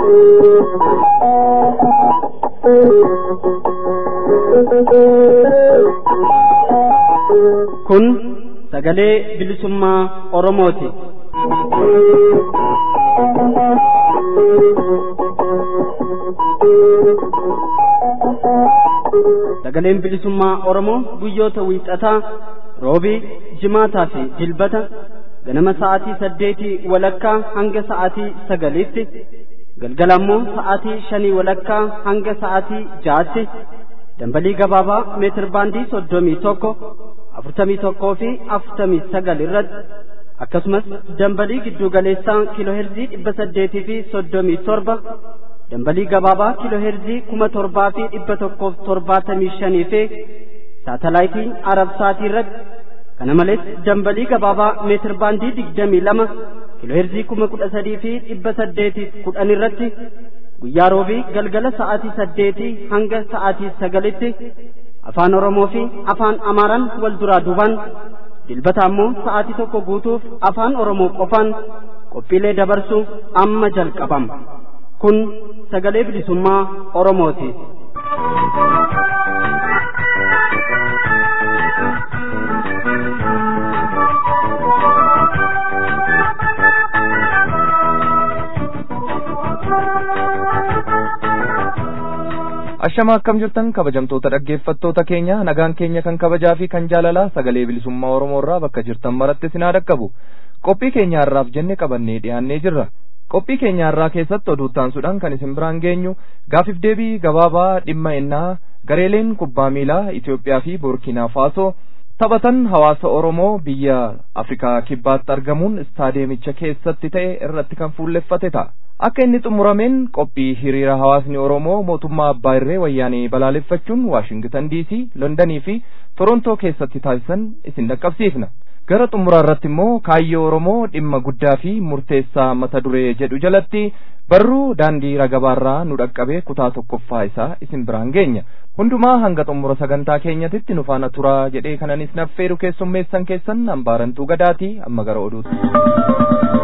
Kun sagalee bilisummaa Oromooti. Sagaleen bilisummaa Oromoo guyyoota wiixataa roobii, jimaataa fi dilbata ganama sa'aatii saddeetii walakkaa hanga sa'aatii sagaliitti galgala ammoo sa'aatii shanii walakkaa hanga sa'aatii ja'aatti dambalii gabaabaa meetir baandii soddomii tokko afurtamii tokkoo fi afurtamii sagal irratti akkasumas dambalii giddu galeessaa kiilooherzii dhibba saddeetii fi soddomii torba dambalii gabaabaa kiilooherzii kuma torbaa fi dhibba tokkoof torbaatamii shanii fi saatalaayitii arabsaatii irratti kana malees dambalii gabaabaa meetir baandii digdamii lama kiilooherzii kuma kudha sadii fi dhibba saddeetiif kudhan irratti guyyaa roobii galgala sa'aatii saddeetii hanga sa'aatii sagalitti afaan oromoo fi afaan amaaraan wal duraa duubaan dilbata ammoo sa'aatii tokko guutuuf afaan oromoo qofaan qophiilee dabarsu amma jalqabama kun sagalee bilisummaa oromooti. Ashama akkam jirtan kabajamtoota dhaggeeffattoota keenya nagaan keenya kan kabajaa fi kan jaalalaa sagalee bilisummaa Oromoo irraa bakka jirtan maratti isin haa dhaqqabu qophii keenya har'aaf jenne qabannee dhiyaannee jirra qophii keenya har'aa keessatti oduu taansuudhaan kan isin biraan geenyu gaafiif deebii gabaabaa dhimma innaa gareeleen kubbaa miilaa Itoophiyaa fi Burkina Faasoo taphatan hawaasa Oromoo biyya Afrikaa kibbaatti argamuun istaadeemicha keessatti ta'e irratti kan fuulleffate ta'a. akka inni xumurameen qophii hiriira hawaasni oromoo mootummaa abbaa irree wayyaanee balaaleffachuun waashingitan diisii londanii fi torontoo keessatti taasisan isin dhaqqabsiifna gara xumuraa irratti immoo kaayyoo oromoo dhimma guddaa fi murteessaa mata duree jedhu jalatti barruu daandii ragabaarraa nu dhaqqabee kutaa tokkoffaa isaa isin biraan geenya hundumaa hanga xumura sagantaa keenyatitti nu faana turaa jedhee kananis naffeeru keessummeessan keessan hambaarantuu gadaatii amma gara oduuti.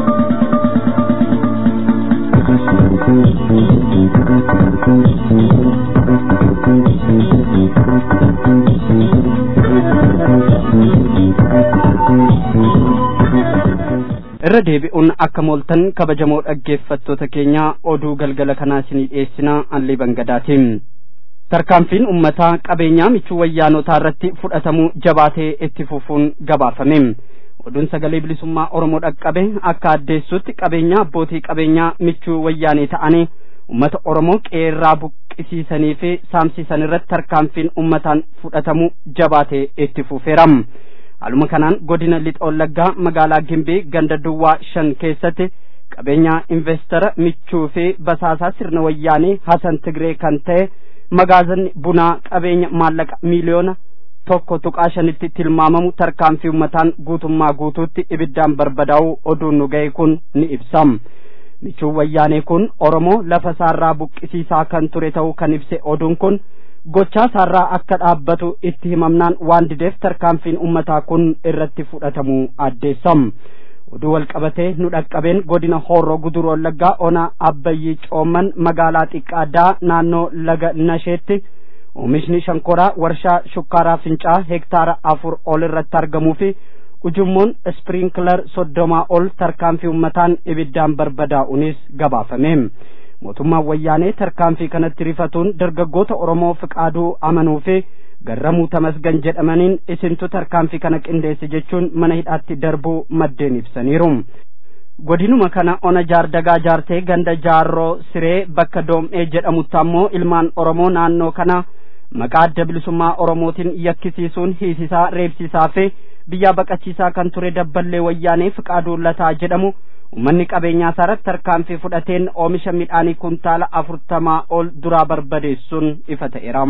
irra deebi'uun akka mooltan kabajamoo dhaggeeffattoota keenya oduu galgala kanaa isinii dhiyeessinaa allee bangadaatiin tarkaanfiin ummataa qabeenyaa michuu wayyaanotaa irratti fudhatamuu jabaatee itti fufuun gabaafame oduun sagalee bilisummaa oromoo dhaqqabe akka addeessutti qabeenyaa abbootii qabeenyaa michuu wayyaanee ta'anii ummata oromoo qeerraa buqqisiisanii fi saamsisan irratti tarkaanfiin ummataan fudhatamuu jabaatee itti fufeeram. Haaluma kanaan godina lixa wallaggaa magaalaa Gimbii ganda duwwaa shan keessatti qabeenyaa investara michuu fi basaasaa sirna wayyaanee Hasan Tigree kan ta'e magaazanni bunaa qabeenya maallaqa miiliyoona tokko tuqaa shanitti tilmaamamu tarkaanfii ummataan guutummaa guutuutti ibiddaan barbadaa'uu oduun nu ga'e kun ni ibsam. Michuun wayyaanee kun Oromoo lafa isaarraa buqqisiisaa kan ture ta'uu kan ibse oduun kun gochaa isaarraa akka dhaabbatu itti himamnaan waan dideef tarkaanfiin ummataa kun irratti fudhatamuu addeessam. Oduu walqabatee nu dhaqqabeen godina Hooroo Guduruu Wallaggaa ona Abbayyii Coomman magaalaa Xiqqaaddaa naannoo Laga Nasheetti oomishni shankoraa warshaa shukkaaraa fincaa hektaara afur ol irratti argamuu fi ujummoon ispirinkler soddomaa ol tarkaanfii ummataan ibiddaan barbadaa'uunis gabaafame. mootummaan wayyaanee tarkaanfii kanatti rifatuun dargaggoota oromoo fiqaaduu amanuu fi garramuu tamasgan jedhamaniin isintu tarkaanfii kana qindeesse jechuun mana hidhaatti darbuu maddeen ibsaniiru. godinuma kana ona jaardagaa jaartee ganda jaarroo siree bakka doom'ee jedhamutti ammoo ilmaan oromoo naannoo kana maqaa adda bilisummaa oromootiin yakkisiisuun hiisisaa reebsisaa fi biyyaa baqachiisaa kan ture dabballee wayyaanee fiqaaduu lataa jedhamu ummanni qabeenyaa isaarratti tarkaanfii fudhateen oomisha midhaanii kuntaala afurtamaa ol duraa barbadeessuun ifa ta'eera.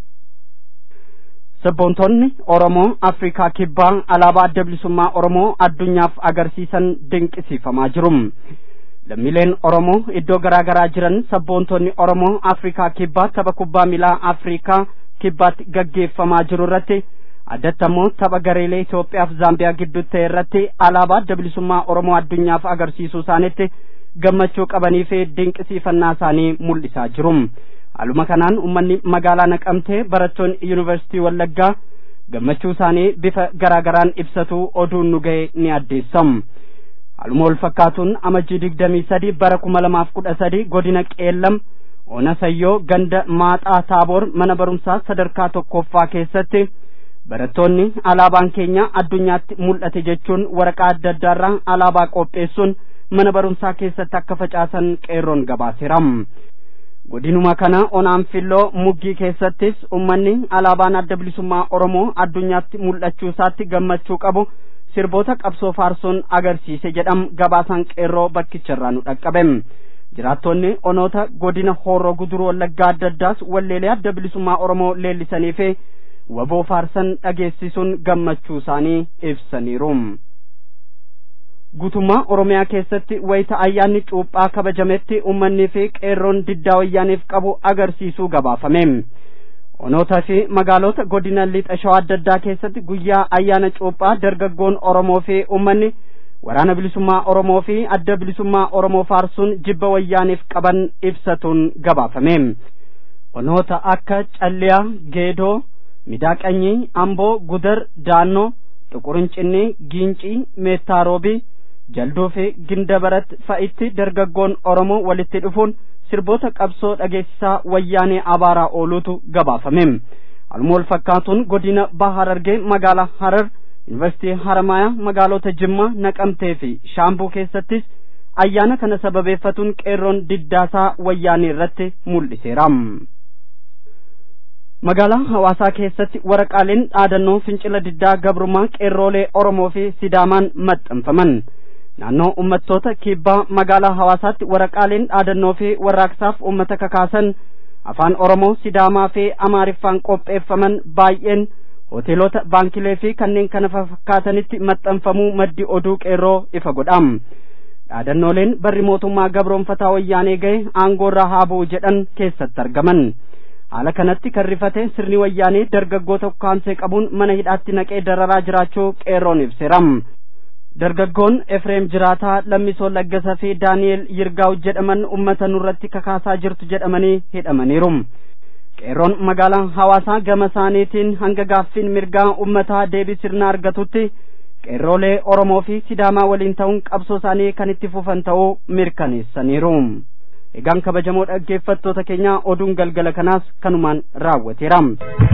Sabboontonni Oromoo Afrikaa Kibbaa alaabaa adda bilisummaa Oromoo addunyaaf agarsiisan dinqisiifamaa jiru. Lammiileen Oromoo iddoo garaa garaa jiran sabboontonni Oromoo Afrikaa Kibbaa tapha kubbaa miilaa Afrikaa Kibbaatti gaggeeffamaa jiru irratti addatti ammoo tapha gareelee Itoophiyaaf Zaambiyaa gidduutti ta'e irratti alaabaa adda bilisummaa Oromoo addunyaaf agarsiisuu isaaniitti gammachuu qabanii fi dinqisiifannaa isaanii mul'isaa jiru. Haaluma kanaan uummanni magaalaa Naqamtee barattoonni yuunivarsiitii Wallaggaa gammachuu isaanii bifa garaagaraan ibsatu oduun nu ga'e ni addeessam. Haaluma wal fakkaatuun amajjii digdamii sadi bara kuma lamaaf kudha sadi godina Qeellam Ona Sayyoo ganda Maaxaa Taaboor mana barumsaa sadarkaa tokkoffaa keessatti barattoonni alaabaan keenya addunyaatti mul'ate jechuun waraqaa adda addaarraa alaabaa qopheessuun mana barumsaa keessatti akka facaasan qeerroon gabaaseera. godinuma kana onaan filloo muggii keessattis ummanni alaabaan adda bilisummaa oromoo addunyaatti mul'achuu isaatti gammachuu qabu sirboota qabsoo faarsoon agarsiise jedham gabaasaan qeerroo bakkicharraa nu dhaqqabe jiraattonni onoota godina hooroo guduruu wallaggaa adda addaas walleelee adda bilisummaa oromoo leellisanii fi waboo faarsan dhageessisuun gammachuu isaanii ibsaniiru. guutummaa oromiyaa keessatti wayita ayyaanni cuuphaa kabajametti ummannii fi qeerroon diddaa wayyaaniif qabu agarsiisuu gabaafame onootaa fi magaalota godina lixa shawaa adda addaa keessatti guyyaa ayyaana cuuphaa dargaggoon oromoo fi ummanni waraana bilisummaa oromoo fi adda bilisummaa oromoo faarsuun jibba wayyaaniif qaban ibsatuun gabaafame onoota akka calliyaa geedoo midaaqanyii amboo gudar daannoo xuqurincinni giincii meettaarobii jalduu fi gindabarat fa'itti dargaggoon oromoo walitti dhufuun sirboota qabsoo dhageessisaa wayyaanee abaaraa ooluutu gabaafame haaluma wal fakkaatuun godina baha harargee magaalaa harar yuunivarsiitii haramayaa magaalota jimmaa naqamtee fi shaambuu keessattis ayyaana kana sababeeffatuun qeerroon diddaasaa wayyaanee irratti mul'iseera. magaalaa hawaasaa keessatti waraqaaleen dhaadannoo fincila diddaa gabrummaa qeerroolee oromoo fi sidaamaan maxxanfaman naannoo ummattoota kibbaa magaalaa hawaasaatti waraqaaleen dhaadannoo fi warraaqsaaf ummata kakaasan afaan oromoo sidaamaa fi amaariffaan qopheeffaman baay'een hoteelota baankilee fi kanneen kana fakkaatanitti maxxanfamuu maddi oduu qeerroo ifa godham dhaadannooleen barri mootummaa gabroonfataa wayyaanee ga'e aangoorraa haa bu'u jedhan keessatti argaman haala kanatti kan rifate sirni wayyaanee dargaggoota ukaansee qabuun mana hidhaatti naqee dararaa jiraachuu qeerroon ibseeram dargaggoon efreem jiraataa lammisoo laggasaa fi daani'el yirgaaw jedhaman ummata nurratti kakaasaa jirtu jedhamanii hidhamaniiru qeerroon magaalaa hawaasaa gama isaaniitiin hanga gaaffiin mirgaa ummataa deebii sirna argatutti qeerroolee oromoo fi sidaamaa waliin ta'uun qabsoo isaanii kan itti fufan ta'uu mirkaneessaniiru egaan kabajamoo dhaggeeffattoota keenya oduun galgala kanaas kanumaan raawwateera.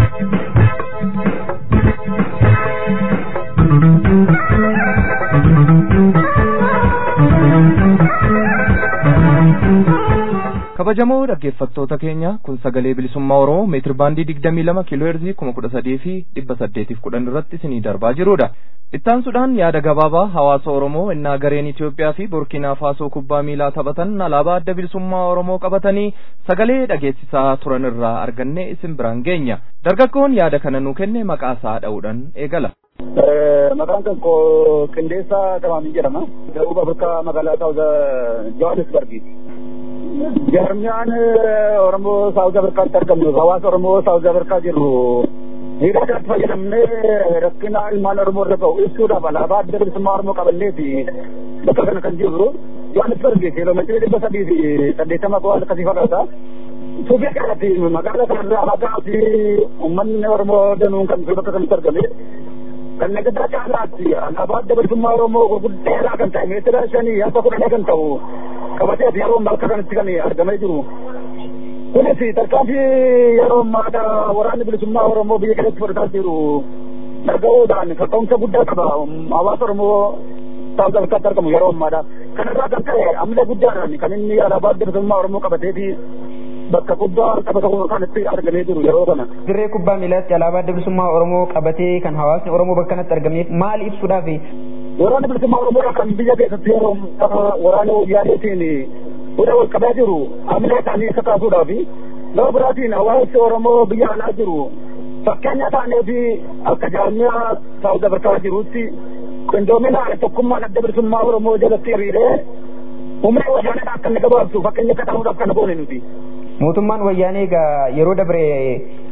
kabajamoo dhaggeeffattoota keenya kun sagalee bilisummaa oromoo meetir baandii digdamii lama kiiloo heerzii kuma kudha sadii fi dhibba saddeetiif kudhan irratti isinii darbaa jirudha ittaansuudhaan yaada gabaabaa hawaasa oromoo innaa gareen itiyoophiyaa fi burkiinaa faasoo kubbaa miilaa taphatan alaabaa adda bilisummaa oromoo qabatanii sagalee dhageessisaa turan irraa arganne isin biraan geenya dargaggoon yaada kana nuu kenne maqaa isaa dha'uudhaan eegala. maqaan kan koo qindeessaa Tamaamii jedhama. Da'uub Afrikaa magaalaa Saawuza Johannesburgi. Jarmiyaan Oromoo Saawuza Afrikaatti argamnu hawaasa Oromoo Saawuza Afrikaa jirru hidhaadhaatti fayyadamnee rakkina ilmaan Oromoo irra ga'u ibsuudhaaf alaabaa adda bilisummaa Oromoo qabanneeti bakka kana kan jirru Johannesburgi kiiloomeetirii dhibba sadii fi saddeettama koo akkasii fakkaata. Suuqii kanatti magaalaa kanarraa maqaa fi uummanni Oromoo danuun kan bakka kanatti argame. kan nagadaa caalaatti alaabaa adda bilisummaa Oromoo gurguddaa kan ta'e meetira shanii hanga kudhanii kan ta'u qabatee yeroo bakka kanatti kan argamee jiru. Kunis tarkaanfii yeroo ammaa waraanni bilisummaa Oromoo biyya keessatti fudhataa jiru dhaga'uudhaan kaka'umsa guddaa qaba hawaasa Oromoo Saawuz Afrikaatti argamu yeroo ammaadha. Kanarraa kan ta'e amala guddaadhaan kan inni alaabaa adda bilisummaa Oromoo qabatee fi bakka kubbaa taphata kanatti argamee jiru yeroo kana. Dirree kubbaa miilaatti alaabaa adda bilisummaa Oromoo qabatee kan hawaasni Oromoo bakka kanatti argameef maal ibsuudhaaf? Waraana bilisummaa Oromoo kan biyya keessatti yeroo waraana wayyaaneetiin hunda wal qabaa jiru amala isaanii akka kaasuudhaaf gama biraatiin hawaasni Oromoo biyya alaa jiru fakkeenya taanee fi akka jaarmiyaa Saawuz Afrikaa jirutti qindoomina tokkummaan adda bilisummaa Oromoo jalatti hiriiree humna wayyaanee akka inni gabaabsu fakkeenya akka ta'uudhaaf kana goone nuti. mootummaan wayyaanee egaa yeroo dabre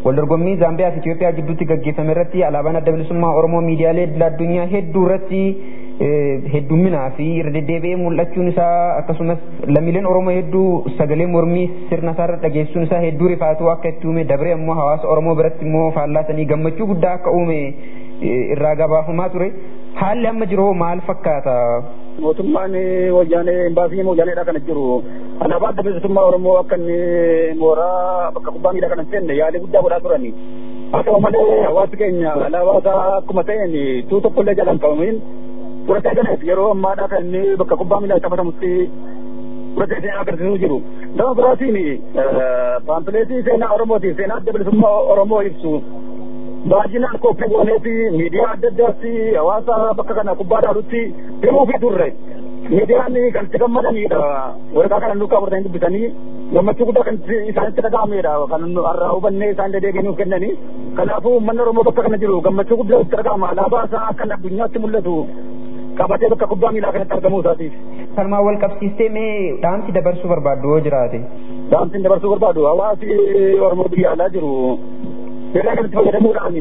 waldorgommii Zaambiyaa fi Itoophiyaa gidduutti gaggeeffame irratti alaabaan adda bilisummaa Oromoo miidiyaalee addunyaa hedduu irratti heddumminaa fi irra deddeebi'ee mul'achuun isaa akkasumas lammiileen Oromoo hedduu sagalee mormii sirna isaarra dhageessuun isaa hedduu rifaatuu akka itti uume dabree ammoo hawaasa Oromoo biratti immoo faallaasanii gammachuu guddaa akka uume irraa gabaafamaa ture. Haalli amma jiru maal fakkaata? Mootummaan wayyaanee imbaasii wayyaaneedha kana jiru. Alaabaa adda bilisummaa Oromoo akka inni mooraa bakka kubbaa miilaa kana seenne yaalii guddaa godhaa turani. Haa ta'u malee hawaasi keenya alaabaa isaa akkuma ta'een tuu tokkollee jalaan qabamiin fudhatee galee yeroo ammaadhaa kan inni bakka kubbaa miilaa taphatamutti fudhatee seenaa agarsiisuu jiru. Gama biraatiin paampileetii seenaa Oromooti seenaa adda bilisummaa Oromoo ibsu baay'inaan qophii gooneeti miidiyaa adda addaatti hawaasa bakka kana kubbaa dhaalutti himuu fi turre. Miidiyaan kan itti gammadanidha. Waraqaa kana nuuf qabatanii dubbisanii gammachuu guddaa kan isaanitti dhaga'amedha. Kan har'a hubannee isaan deebiin nuuf kennanii. Kanaafuu uummanni Oromoo bakka kana jiru gammachuu guddaa itti dhaga'ama. Alaabaa isaa akka addunyaatti mul'atu qabatee bakka kubbaa miilaa kanatti argamuu isaatiif. Salmaan wal qabsiistee mee dhaamsi dabarsuu barbaaddu yoo jiraate? Dhaamsi dabarsuu barbaadu hawaasi Oromoo biyya alaa jiru seera kanatti fayyadamuudhaan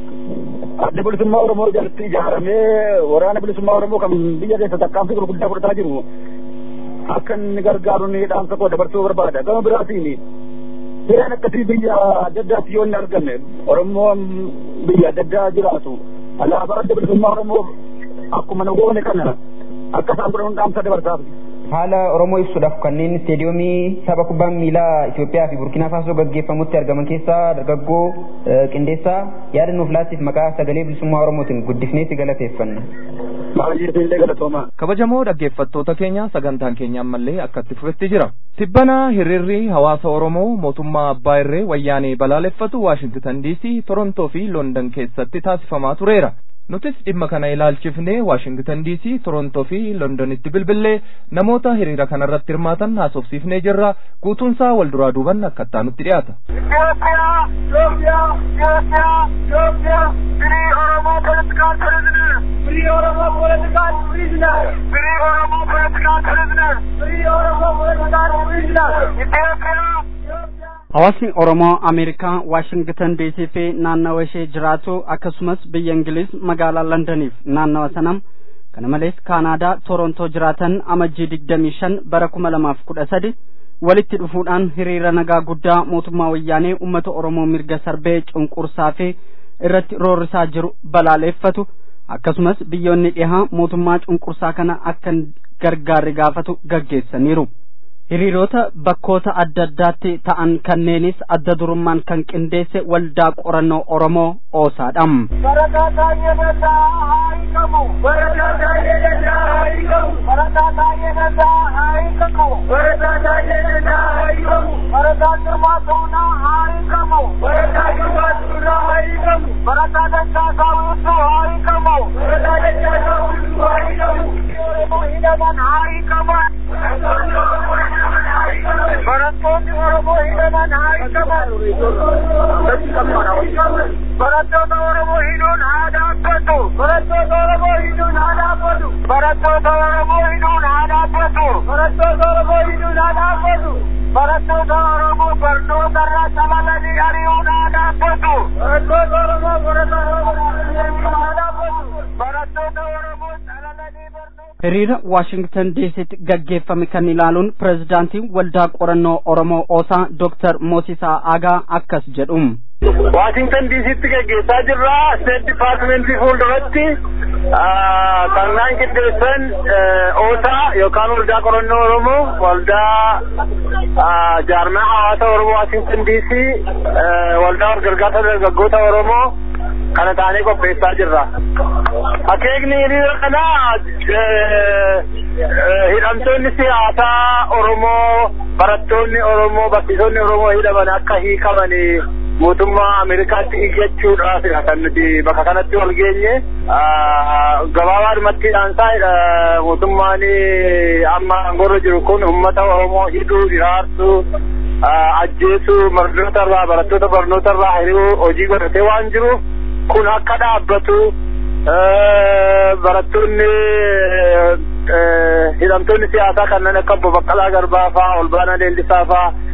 adda bilisummaa Oromoo jalatti ijaaramee waraana bilisummaa Oromoo kan biyya keessa tarkaanfii gurguddaa fudhataa jiru akka inni gargaaruun dhaamsa koo dabarsuu barbaada. Gama biraatiin seeraan akkasii biyya adda addaatti yoo inni argame Oromoon biyya adda addaa jiraatu alaabaa adda bilisummaa Oromoo akkuma nu goone kana akka isaan godhan dhaamsa dabarsaaf. haala Oromoo ibsuudhaaf kanneen isteediyoomii tapha kubbaa miilaa Itoophiyaa fi Burkina Faasoo gaggeeffamutti argaman keessaa dargaggoo qindeessaa yaada nuuf laattiif maqaa sagalee bilisummaa Oromootiin guddifneetti galateeffanna. Baay'ee galatooma. kabajamoo dhaggeeffattoota keenya sagantaan keenya ammallee akkatti fufetti jira tibbana hiriirri hawaasa oromoo mootummaa abbaa irree wayyaanee balaaleffatu waashingitan diisii torontoo fi loondan keessatti taasifamaa tureera nutis dhimma kana ilaalchifnee waashingitan diisii torontoo fi londonitti bilbillee namoota hiriira kanarratti hirmaatan haasofsiifnee jirra guutuunsaa wal duraa duuban akkattaa nutti dhiyaata. Ethiopia, Ethiopia, Ethiopia, Free Oromo political prisoner. Free Oromo political prisoner. Free Oromo political prisoner. Free Oromo political prisoner. Ethiopia. Hawaasni Oromoo Ameerikaa Waashingtan DC fi naannawa ishee jiraatu akkasumas biyya Ingiliz magaalaa Londoniif naannawa sanam kana malees Kaanaadaa Torontoo jiraatan amajjii digdamii shan bara kuma lamaaf kudha sadi walitti dhufuudhaan hiriira nagaa guddaa mootummaa wayyaanee uummata Oromoo mirga sarbee cunqursaa fi irratti roorrisaa jiru balaaleeffatu akkasumas biyyoonni dhihaa mootummaa cunqursaa kana akka gargaarri gaafatu gaggeessaniiru. hiriirota bakkoota adda addaatti ta'an kanneenis adda durummaan kan qindeesse waldaa qorannoo Oromoo Oosaadha. Barataa Taayee Dandaa haa hiikamu. Barataa Taayee Dandaa haa hiikamu. Barataa Taayee Dandaa haa hiikamu. Barataa Taayee Dandaa haa hiikamu. Barataa Girmaa Tuunaa haa hiikamu. Barataa Girmaa Tuunaa haa hiikamu. Barataa Dachaasaa Wiituu haa hiikamu. Barataa Dachaasaa Wiituu haa hiikamu. Oromoo hidhaman haa hiikaman. Barattoonni Oromoo hidhaman haa hiikaman. Barattoota Oromoo hidhuun haa dhaabbatu. Barattoota Oromoo hidhuun haa dhaabbatu. Barattoota Oromoo hidhuun haa dhaabbatu. Barattoota Oromoo hidhuun haa dhaabbatu. Barattoota Oromoo barnoota irraa calalanii ari'uun haa dhaabbatu. Barattoota Oromoo barattoota Oromoo haa dhaabbatu. Barattoota Oromoo calalanii barnoota. hiriira waashingtan diisitti gaggeeffame kan ilaaluun pirezidaantiin waldaa qorannoo oromoo oosaa dooktar moosisaa aagaa akkas jedhu Washington DCtti gaggeessaa jirra. State Departmentii fuulduratti kannaan qindeessan oosaa yookaan waldaa qorannoo Oromoo waldaa jaarmaa hawaasa Oromoo Washington DC waldaa gargaarsa dargaggoota Oromoo kana taanee qopheessaa jirra. Akeekni hiriira kana hidhamtoonni siyaasaa Oromoo barattoonni Oromoo barsiisonni Oromoo hidhaman akka hiikaman mootummaa Ameerikaatti iyyachuudhaaf kan nuti bakka kanatti wal geenye gabaabaadhumatti dhaansaa mootummaan amma angorra jiru kun uummata Oromoo hidhuu hiraarsuu ajjeesuu barnoota irraa barattoota barnoota irraa hiriyuu hojii godhatee waan jiruuf kun akka dhaabbatu barattoonni hidhamtoonni siyaasaa kanneen akka obbo Baqqalaa Garbaa faa Olbaanaa Leellisaa faa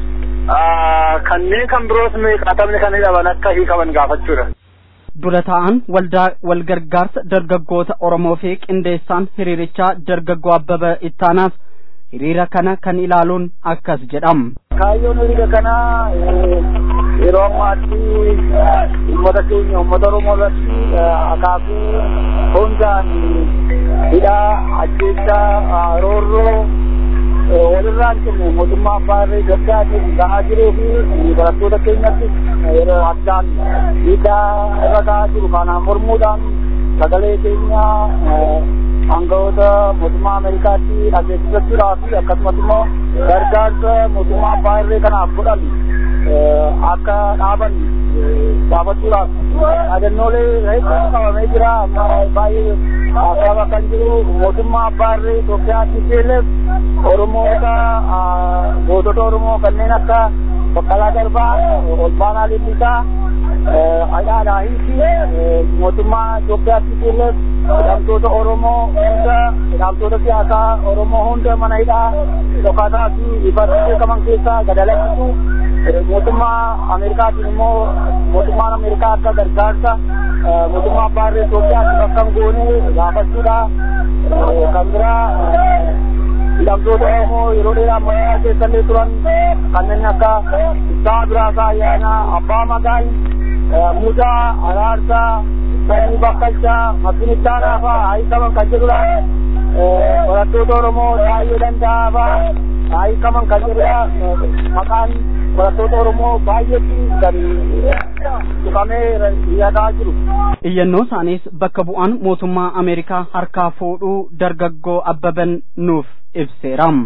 kanneen kan biroos meeqaatamni kan hidhaman akka hiikaman gaafachuudha. dura ta'an waldaa walgargaarsa dargaggoota Oromoo fi qindeessaan hiriirichaa dargaggoo Abbaba Ittaanaas hiriira kana kan ilaaluun akkas jedham. Kaayyoon hiriira kanaa yeroo ammaatti uummata keenya uummata Oromoo irratti akaakuu hundaan hidhaa ajjeechaa roorroo walirraan kennu mootummaa abbaa irree Itoophiyaatiin gahaa jiruu fi barattoota keenyatti yeroo addaan hidhaa irra gahaa jiru kanaan mormuudhaan sagalee keenya aangawoota mootummaa Ameerikaatti dhageessifachuudhaa fi akkasumas immoo gargaarsa mootummaa abbaa irree kanaaf godhan akka dhaaban gaafachuudhaaf dhaadannoolee hedduun qabamee jira amma baay'ee haasawaa kan jiru mootummaa abbaa irree Itoophiyaatti seeleef Oromoota gootota Oromoo kanneen akka Baqqalaa Garbaa, Olbaanaa Limmisaa, Adhaadhaahii fi mootummaa Itoophiyaatti seeleef hidhamtoota Oromoo hunda hidhamtoota siyaasaa Oromoo hunda mana hidhaa dhokataa fi ifatti beekaman keessaa gadalachisu mootummaa Ameerikaatiin immoo mootummaan Ameerikaa akka gargaarsa mootummaa abbaa irree Itoophiyaatti bakka goone gaafachuudha. Kan biraa hidhamtoota Oromoo yeroo dheeraa mana keessallee turan kanneen akka Isaa Biraasaa Ayyaanaa, Abbaa Magaal, Mudaa, Araarsaa, Sanyii Bakkalchaa, Makkinittaanaa fa'aa hiikaman kan jedhudha. Barattoota Oromoo baay'ee danda'aa fa'aa hiikaman kan jedhudha. Maqaan barattoota Oromoo baay'eetti gadi dhufamee yaadamaa jiru. Iyyannoo isaaniis bakka bu'aan mootummaa Ameerikaa harkaa fuudhuu dargaggoo Abbaban nuuf ibseeram.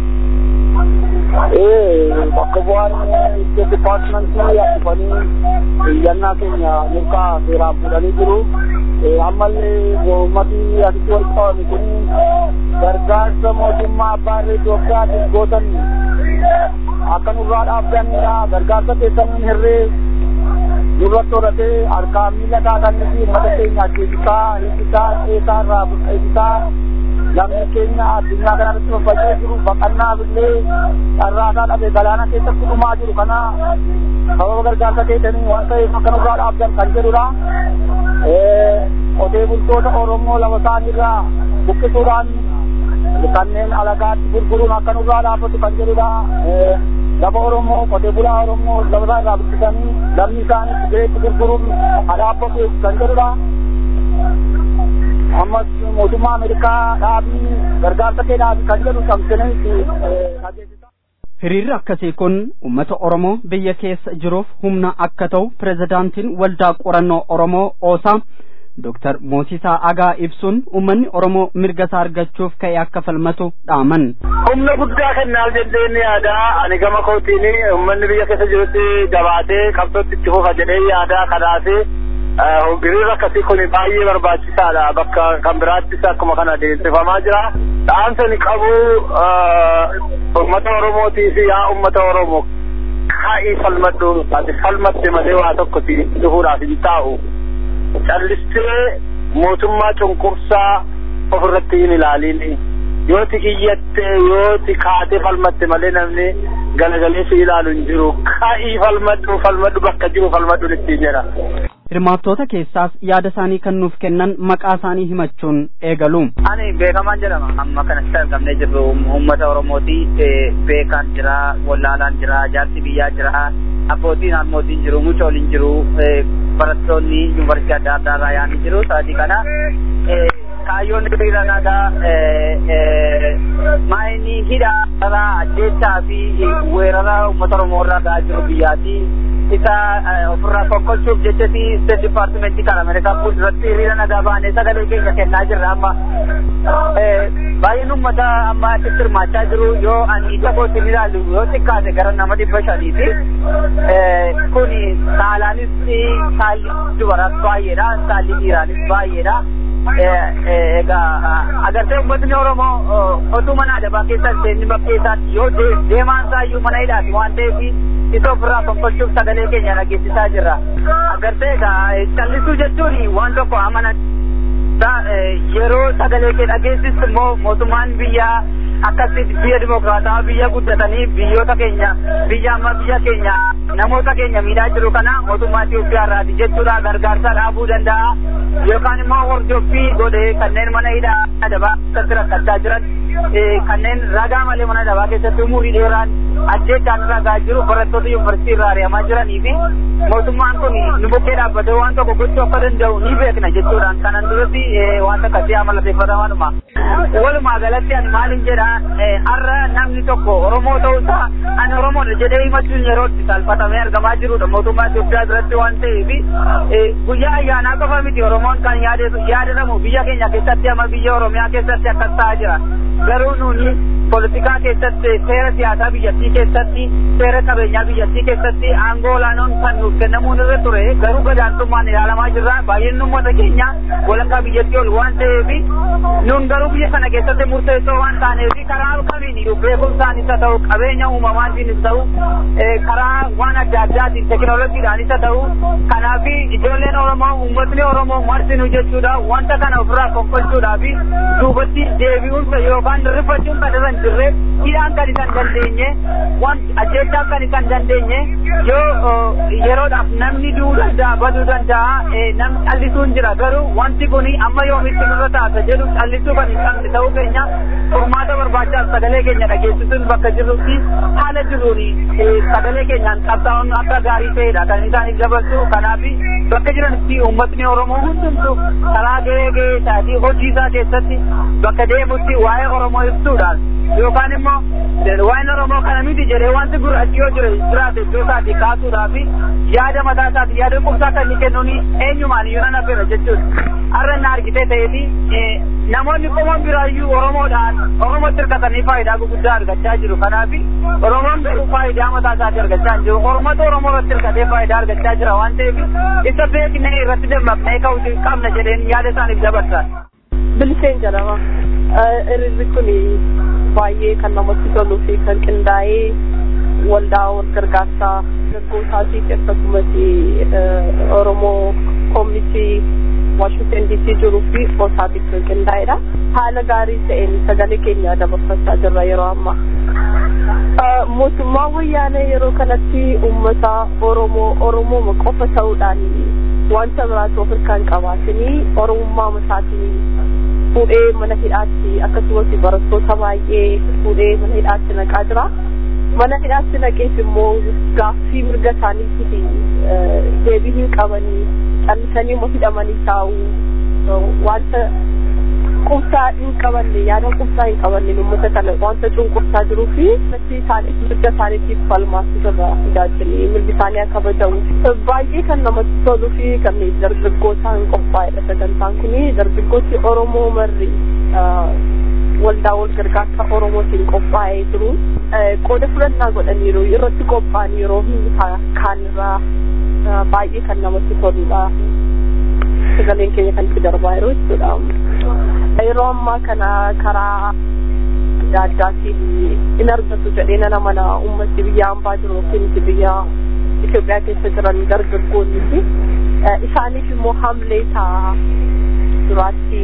bakka bu'aan State Departmentii dhufanii iyyannaa keenya mirgaa seeraan fuudhanii jiru. Ammallee uummatni asitti wal qabame kun gargaarsa mootummaa abbaa irree Itoophiyaatiin gootan akka nurraa dhaabbanidha. Gargaarsa keessaniin hirree nurratti horatee harkaa miila kaatanii fi uummata keenya ajjeesisaa, hiikisaa, qeesaa irraa buqqeessisaa namni keenya addunyaa kanarratti faffacee jiru baqannaaf illee carraasaa dhabe galaana keessatti dhumaa jiru kana sababa gargaarsa keessanii waan ta'eef akka nurraa dhaabdan kan jedhudha. Qotee bultoota Oromoo lafa isaaniirraa buqqisuudhaan kanneen alagaatti gurguruun akka nurraa dhaabbatu kan jedhudha. Lafa Oromoo qotee bulaa Oromoo lafa isaa irraa buqqisanii lammii isaanii sigareetti gurguruun dhaabbatu kan jedhudha. ammas mootummaa Ameerikaa dhaabii gargaarsa kee dhaabii kan jedhu cabsinee dhageessisa. Hiriirri akkasii kun uummata Oromoo biyya keessa jiruuf humna akka ta'u pirezidaantiin waldaa qorannoo Oromoo Oosaa Dooktar Moosisaa Agaa ibsuun uummanni Oromoo mirga isaa argachuuf ka'e akka falmatu dhaaman. Humna guddaa kennaaf jedheen yaadaa ani gama kootiin uummanni biyya keessa jirutti jabaatee qabsootti itti fufa jedhee yaadaa kanaafii hiriira akkasii kun baay'ee barbaachisaadha bakka kan biraattis akkuma kana adeemsifamaa jira dhaamsa ni qabu ummata oromootii fi yaa ummata oromoo kaa'ii falmadhu ati falmatte malee waa tokko si dhufuudhaaf hin taa'u callistee mootummaa cunqursaa ofirratti hin ilaaliin yooti iyyatte yooti kaatee falmatte malee namni galagalee si ilaalu hin jiru kaa'ii falmadhu falmadhu bakka jiru falmadhu ittiin jedha. Hirmaattoota keessaas yaada isaanii kan nuuf kennan maqaa isaanii himachuun eegalu. Ani beekamaan jedhama. Amma kanatti argamnee jirru uummata Oromooti. Beekaan jira, wallaalaan jira, jaarsi biyyaa jira, abbootiin haadhotiin jiru, mucooliin jiru, barattoonni yuunivarsiitii adda addaa irraa yaa'anii jiru. Sa'aatii kana kaayyoon hiriira nagaa maayinii hidhaa ajjeechaa fi weerara uummata Oromoo irraa ga'aa jiru biyyaati. isa ofirraa kokkolchuuf jechati state departmentii kan ameerikaa fuulduratti hiriira nagaa baanee sagalee keenya kennaa jirra amma baay'een ummata amma achitti hirmaachaa jiru yoo ani ija kootiin ilaalu yoo xiqqaate gara nama dhibba shaniiti kun saalaanis saalli dubaraas baay'eedha saalli dhiiraanis baay'eedha egaa agartee uummatni oromoo otuu mana adabaa keessa seenni bakkeessaatti yoo deemaan isaayyuu mana hidhaati waan ta'eef isa ofirraa fonkolchuuf sagalee keenya dhageessisaa jirra. Agartee egaa callisuu jechuun waan tokko amana yeroo sagalee kee dhageessistu immoo mootummaan biyyaa akkasitti biyya dimokiraataa biyya guddatanii biyyoota keenya biyya amma biyya keenya namoota keenya miidhaa jiru kana mootummaa Itoophiyaa irraati jechuudha gargaarsa dhaabuu danda'a yookaan immoo hordoffii godhee kanneen mana hidhaa adabaa keessatti rakkachaa jiran kanneen ragaa malee mana adabaa keessatti umurii dheeraan ajjeechaan ragaa jiru barattoota yuunivarsiitii irraa ari'amaa jiranii fi mootummaan kun nu bukkee dhaabbatee waan tokko gochuu akka danda'u ni beekna jechuudhaan kanan duratti wanta akkasii amalateeffatamanuma. Walumaa galatti ani maalin jedha har'a namni tokko Oromoo ta'uusaa ani Oromoodha jedhee himachuun yeroo itti salphatamee argamaa jirudha mootummaa Itoophiyaa biratti waan ta'eef guyyaa ayyaanaa qofa miti Oromoon kan yaadatamu biyya keenya keessatti ama biyya Oromiyaa keessatti akkas ta'aa jira. Garuu nuuni poolitikaa keessatti seera siyaasaa biyyattii keessatti seera qabeenyaa biyyattii keessatti aangoo olaanoon kan nuuf kennamuun irra ture garuu gadaantummaan ilaalamaa jirra baay'een uummata keenya walakkaa biyyattii ol waan ta'eef nuun garuu biyya sana keessatti murteessoo waan taaneef karaa kamiin beekumsaanis haa ta'u qabeenya uumamaatiinis ta'u karaa waan adda addaatiin teekinooloojiidhaanis haa ta'u kanaaf ijoolleen Oromoo uummatni Oromoo marsinuu jechuudha wanta kana ofirraa konkolchuudhaaf duubatti deebi'uun yookaan rifachuun kan irra hin jirre hidhaan kan isaan dandeenye waan ajjeechaan kan isaan dandeenye yoo yeroodhaaf namni du'uu danda'a baduu danda'a namni callisuun jira garuu wanti kun amma yoomitti nurra taata jedhu callisuu kan hin qabne ta'uu keenya furmaata barbaachaaf sagalee keenya dhageessisuun bakka jirrutti haala jiruun sagalee keenyaan qabsaa'uun akka gaarii ta'edha kan isaaniif dabarsu kanaaf bakka jiranitti uummatni Oromoo hundumtu karaa gahee gahee isaatii hojii isaa keessatti bakka deemutti waa'ee Oromoo ibsuudhaan yookaan immoo waa'een Oromoo kana miti jedhee wanti gurraachi yoo jire jiraate iddoo isaatii kaasuudhaaf yaada mataa isaatii yaada qubsaa kan inni kennuun eenyumaan iyyuu nan affeera jechuudha. Har'a na argitee ta'eeti namoonni qomoon biraayyuu Oromoodhaan Oromootti hirkatanii faayidaa gurguddaa argachaa jiru. Kanaaf Oromoon garuu faayidaa mataa isaatii argachaa hin jiru. Oromootu Oromoo irratti hirkatee faayidaa argachaa jira waan ta'eef isa beeknee irratti dammaqnee ka'uu qabna jedheen yaada isaaniif dabarsa. Biliseen jedhama. Irri kun baay'ee kan namatti toluu fi kan qindaa'ee waldaa wal gargaarsaa dargaggootaatii akkasumas Oromoo koomitii Washington DC jiruu fi osaatif kan qindaa'edha. Haala gaarii ta'een sagalee keenya dabarfachaa jirra yeroo ammaa. Mootummaa wayyaanee yeroo kanatti uummata Oromoo Oromoo qofa ta'uudhaan wanta biraatu of hirkaan qabaatanii Oromummaa isaatiin fuudhee mana hidhaatti akkasumas barattoota baay'ee fuudhee mana hidhaatti naqaa jira. Mana hidhaatti naqeef immoo gaaffii mirga isaaniitiif deebii hin qabanii callisanii immoo hidhamanii taa'u wanta qubsaa hin qabanne yaada qubsaa hin qabanne uummata kana wanta cunqursaa jiruu fi isaaniif mirga isaaniitiif falmaatu irraa fidaa jiranii mirgi isaanii akka kabajamu baay'ee kan namatti toluu fi kan dargaggootaan qophaa'edha sagantaan kun dargaggooti Oromoo marri waldaa wal gargaarsa Oromootiin qophaa'ee jiru qooda fudhannaa godhaniiru irratti qophaa'an yeroo kaanirraa baay'ee kan namatti toludha. Sagaleen keenya kan itti darbaa jiru jechuudha. Yeroo ammaa kana karaa adda addaatiin in argatu jedhee nana mana ummatti biyya hambaa jiru yookiin biyya Itoophiyaa keessa jiran dargaggoonni fi isaaniif immoo hamlee ta'a duraatti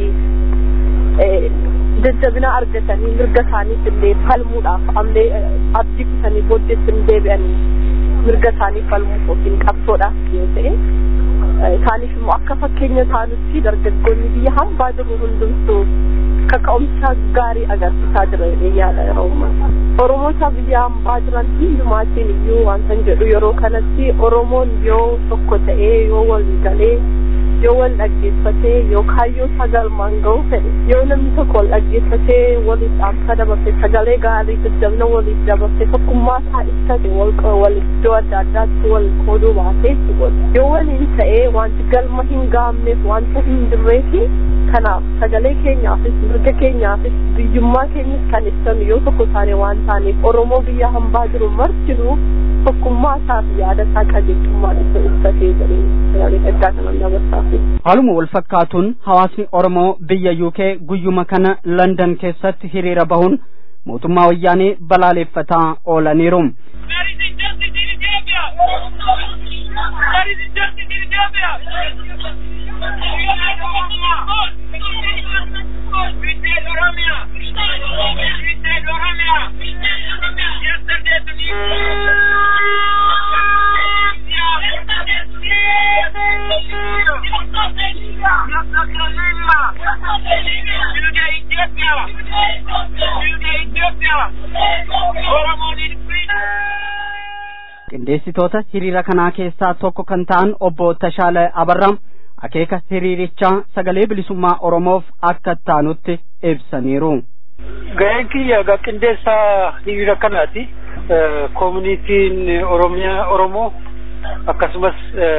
jajjabina argatanii mirga isaaniif illee falmuudhaaf hamlee abdii kutanii booddeetti hin deebi'anii mirga isaanii falmuuf yookiin qabsoodhaaf yoo ta'e isaaniif immoo akka fakkeenya taanutti dargaggoonni biyya hambaa jiru hundumtuu kaka'umsa gaarii agarsiisaa jira yaada yeroo ammaa. Oromoota biyya hambaa jiran hundumaatiin iyyuu wanta jedhu yeroo kanatti Oromoon yoo tokko ta'ee yoo wal galee yoo wal dhaggeeffatee yoo kaayyoo sagalmaan ga'u fedhe yoo namni tokko wal dhaggeeffatee waliif dhaamsa dabarse sagalee gaarii jajjabina waliif dabarse tokkummaa isaa ibsate wal wal iddoo adda addaatti wal qooduu baatee godha yoo waliin ta'ee wanti galma hin gaamneef wanta hin jirreefi kanaaf sagalee keenyaafis mirga keenyaafis biyyummaa keenyas kan ibsanu yoo tokko taane waan taaneef oromoo biyya hambaa jiru martinuu tokkummaa isaa fi yaada isaa qajeelchummaan isa ibsatee jedhee sagalee dhaggaa kanan dabarsaaf. Haaluma wal fakkaatuun hawaasni Oromoo biyya UK guyyuma kana London keessatti hiriira bahuun mootummaa wayyaanee balaaleeffataa oolaniiru. qindeessitoota hiriira kanaa keessaa tokko kan ta'an obbo Tashaala Abarraam akeeka hiriirichaa sagalee bilisummaa Oromoof akka taanutti ibsaniiru. Ga'een kiyya egaa qindeessaa hiriira kanaati. Koomunitiin Oromiyaa Oromoo akkasumas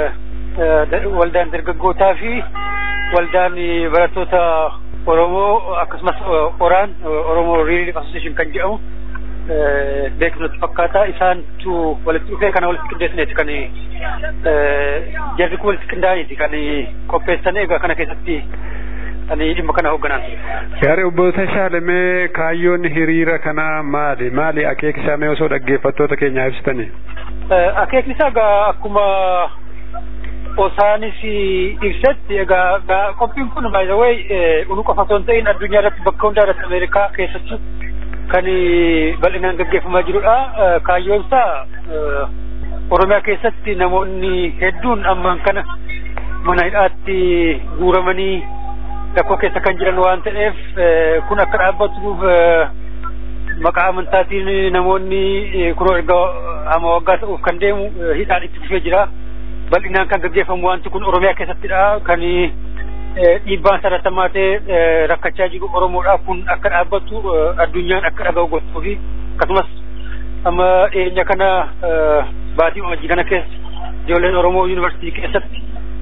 waldaan dargaggootaa fi waldaan barattoota Oromoo akkasumas Oraan Oromoo Riiliif Association kan jedhamu beekamtu fakkaata isaantu walitti dhufee kana walitti qindeessineeti kan jarri kun walitti qindaa'aniiti kan qopheessan egaa kana keessatti kan dhimma kana hoogganan. Yaari obbo Tashaalemee kaayyoon hiriira kanaa maali? Maali akeekni isaa mee osoo dhaggeeffattoota keenyaa ibsitanii? Akeekni isaa egaa akkuma osaanis ibsetti egaa qophiin kun by the way unu qofa osoo hin ta'in addunyaa irratti bakka hundaa irratti Ameerikaa keessattuu kan bal'inaan gaggeeffamaa jirudha. Kaayyoon isaa Oromiyaa keessatti namoonni hedduun ammaan kana mana hidhaatti guuramanii rakkoo keessa kan jiran waan ta'eef kun akka dhaabbatuuf maqaa amantaatiin namoonni kunoo erga amma waggaa ta'uuf kan deemu hidhaan itti fufee jira. Bal'inaan kan gaggeeffamu wanti kun Oromiyaa keessattidha. Kan dhiibbaan saratamaa ta'e rakkachaa jiru Oromoodhaaf kun akka dhaabbatu addunyaan akka dhaga'u gochuu fi akkasumas amma dhiyeenya kana baatii amajjii kana keessa ijoolleen Oromoo yuunivarsiitii keessatti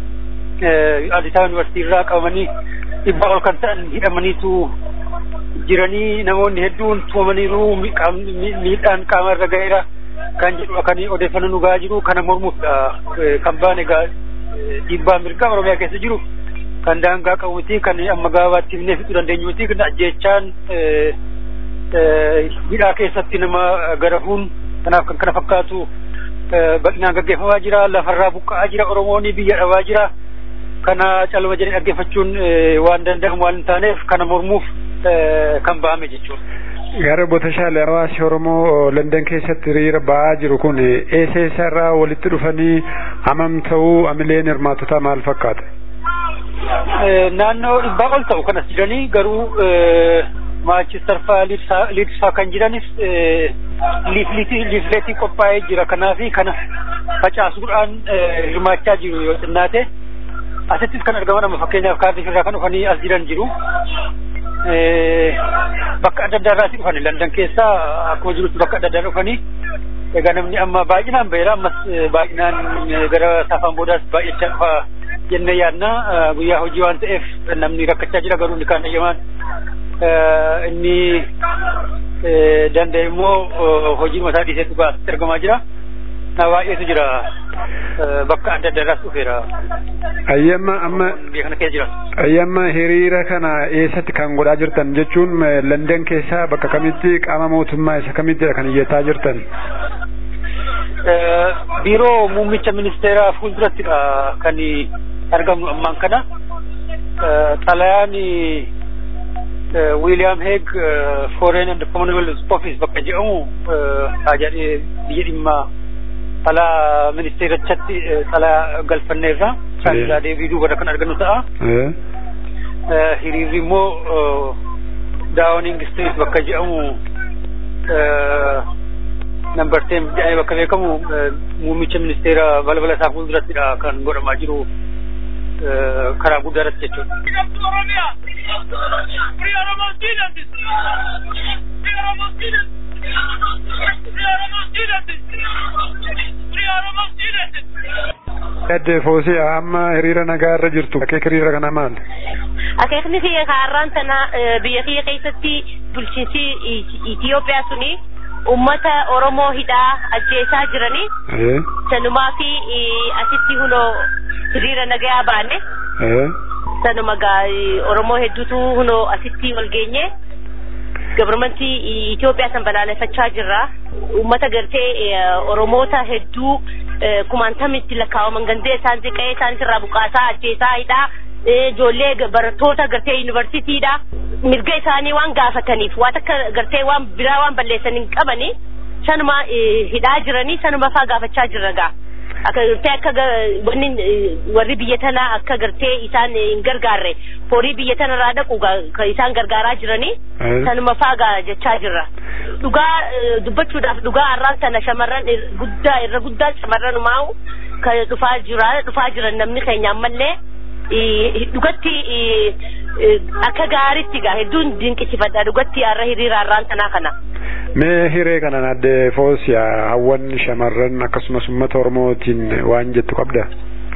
Addis yuunivarsiitii irraa qabamanii dhibbaa ol kan ta'an hidhamaniitu jiranii namoonni hedduun tuumamaniiru miidhaan qaama irra ga'eera kan jedhu kan odeeffannoo nu ga'aa jiru kana mormuuf kan baane egaa dhiibbaa mirgaa Oromiyaa keessa jiru kan daangaa qabu miti kan amma gaabaatti himnee fixuu dandeenyu miti kan ajjeechaan hidhaa keessatti nama garafuun kanaaf kan kana fakkaatu bal'inaan gaggeeffamaa jira lafarraa buqqa'aa jira Oromoon biyya dhabaa jira kana calma jedhee dhaggeeffachuun waan danda'amu waan hin taaneef kana mormuuf kan ba'ame jechuudha. Gara Botashaalee hawaasi Oromoo London keessatti hiriira ba'aa jiru kun eessa eessarraa walitti dhufanii hamam ta'uu amileen hirmaatotaa maal fakkaata? Naannoo dhibbaa ol ta'u kanas jiranii garuu Maachistar fa'aa Liids fa'aa kan jiranis liifleetii qophaa'ee jira kanaafi kana facaasuudhaan hirmaachaa jiru yoo xinnaate asittis kan argaman amma fakkeenyaaf kaardii irraa kan dhufanii as jiran jiru. bakka adda addaa irraati dhufani Landan keessaa akkuma jirutti bakka adda addaa dhufanii egaa namni amma baay'inaan baheera ammas baay'inaan gara saafaan boodaas baay'achaa dhufa jennee yaadna guyyaa hojii waan ta'eef namni rakkachaa jira garuu inni kaan eeyyamaan inni danda'e immoo hojii mataa dhiiseetu baasitti argamaa jira. Na baay'eetu jira bakka adda addaa irraas dhufeera. Ayyamma amma kana keessa jira. ayyamma hiriira kana eessatti kan godhaa jirtan jechuun London keessaa bakka kamitti qaama mootummaa isa kamittidha kan iyyataa jirtan? Biiroo muummicha ministeeraa fuuldurattidha kan argamnu ammaan kana. Xalayaan William Hague Foreign and Commonwealth Office bakka jedhamu biyya dhimma xalaa ministeerichatti xalaa galfanneerra saanilaa deebii duubarra kan argannu ta'a. Hiriirri immoo Downing Street bakka jedhamu nambar ten jedhamee bakka beekamu muummicha ministeera balbala isaa fuuldurattidha kan godhamaa jiru karaa guddaa irratti jechuudha. Adde Foosii amma hiriira nagaa irra jirtu akeeka hiriira kanaa maal? Akeekni kiyya kaarraan sana biyya kiyya keessatti bulchiinsi Itoophiyaa suni ummata Oromoo hidhaa ajjeesaa jiranii sanumaa fi asitti hunoo hiriira nagaa baane sanuma gaa Oromoo hedduutu hunoo asitti wal geenye gabarmantii Itoophiyaa san balaaleffachaa jirra. Uummata gartee Oromoota hedduu kumaantamitti lakkaawaman gandee isaan qe'ee isaaniitirraa buqaasaa ajjeesaa hidhaa ijoollee barattoota gartee yuunivarsiitiidha. Mirga isaanii waan gaafataniif waan akka gartee waan biraa waan balleessan hin qabani sanuma hidhaa jiranii sanuma faa gaafachaa jirra gaa. akka gartee akka wanni warri biyya tanaa akka gartee isaan hin gargaarre horii biyya tanarraa dhaqu kan isaan gargaaraa jiranii sanuma faagaa jechaa jirra. Dhugaa dubbachuudhaaf dhugaa har'aan sana shamarran guddaa irra guddaa shamarran umaa'u kan dhufaa jira dhufaa jiran namni keenya ammallee dhugatti akka gaariitti gaa hedduun dinqisiifadha dhugatti har'a hiriira har'aan sanaa kana. Mee hiree kanan adde foosiyaa hawwan shamarran akkasumas uummata Oromootiin waan jettu qabda?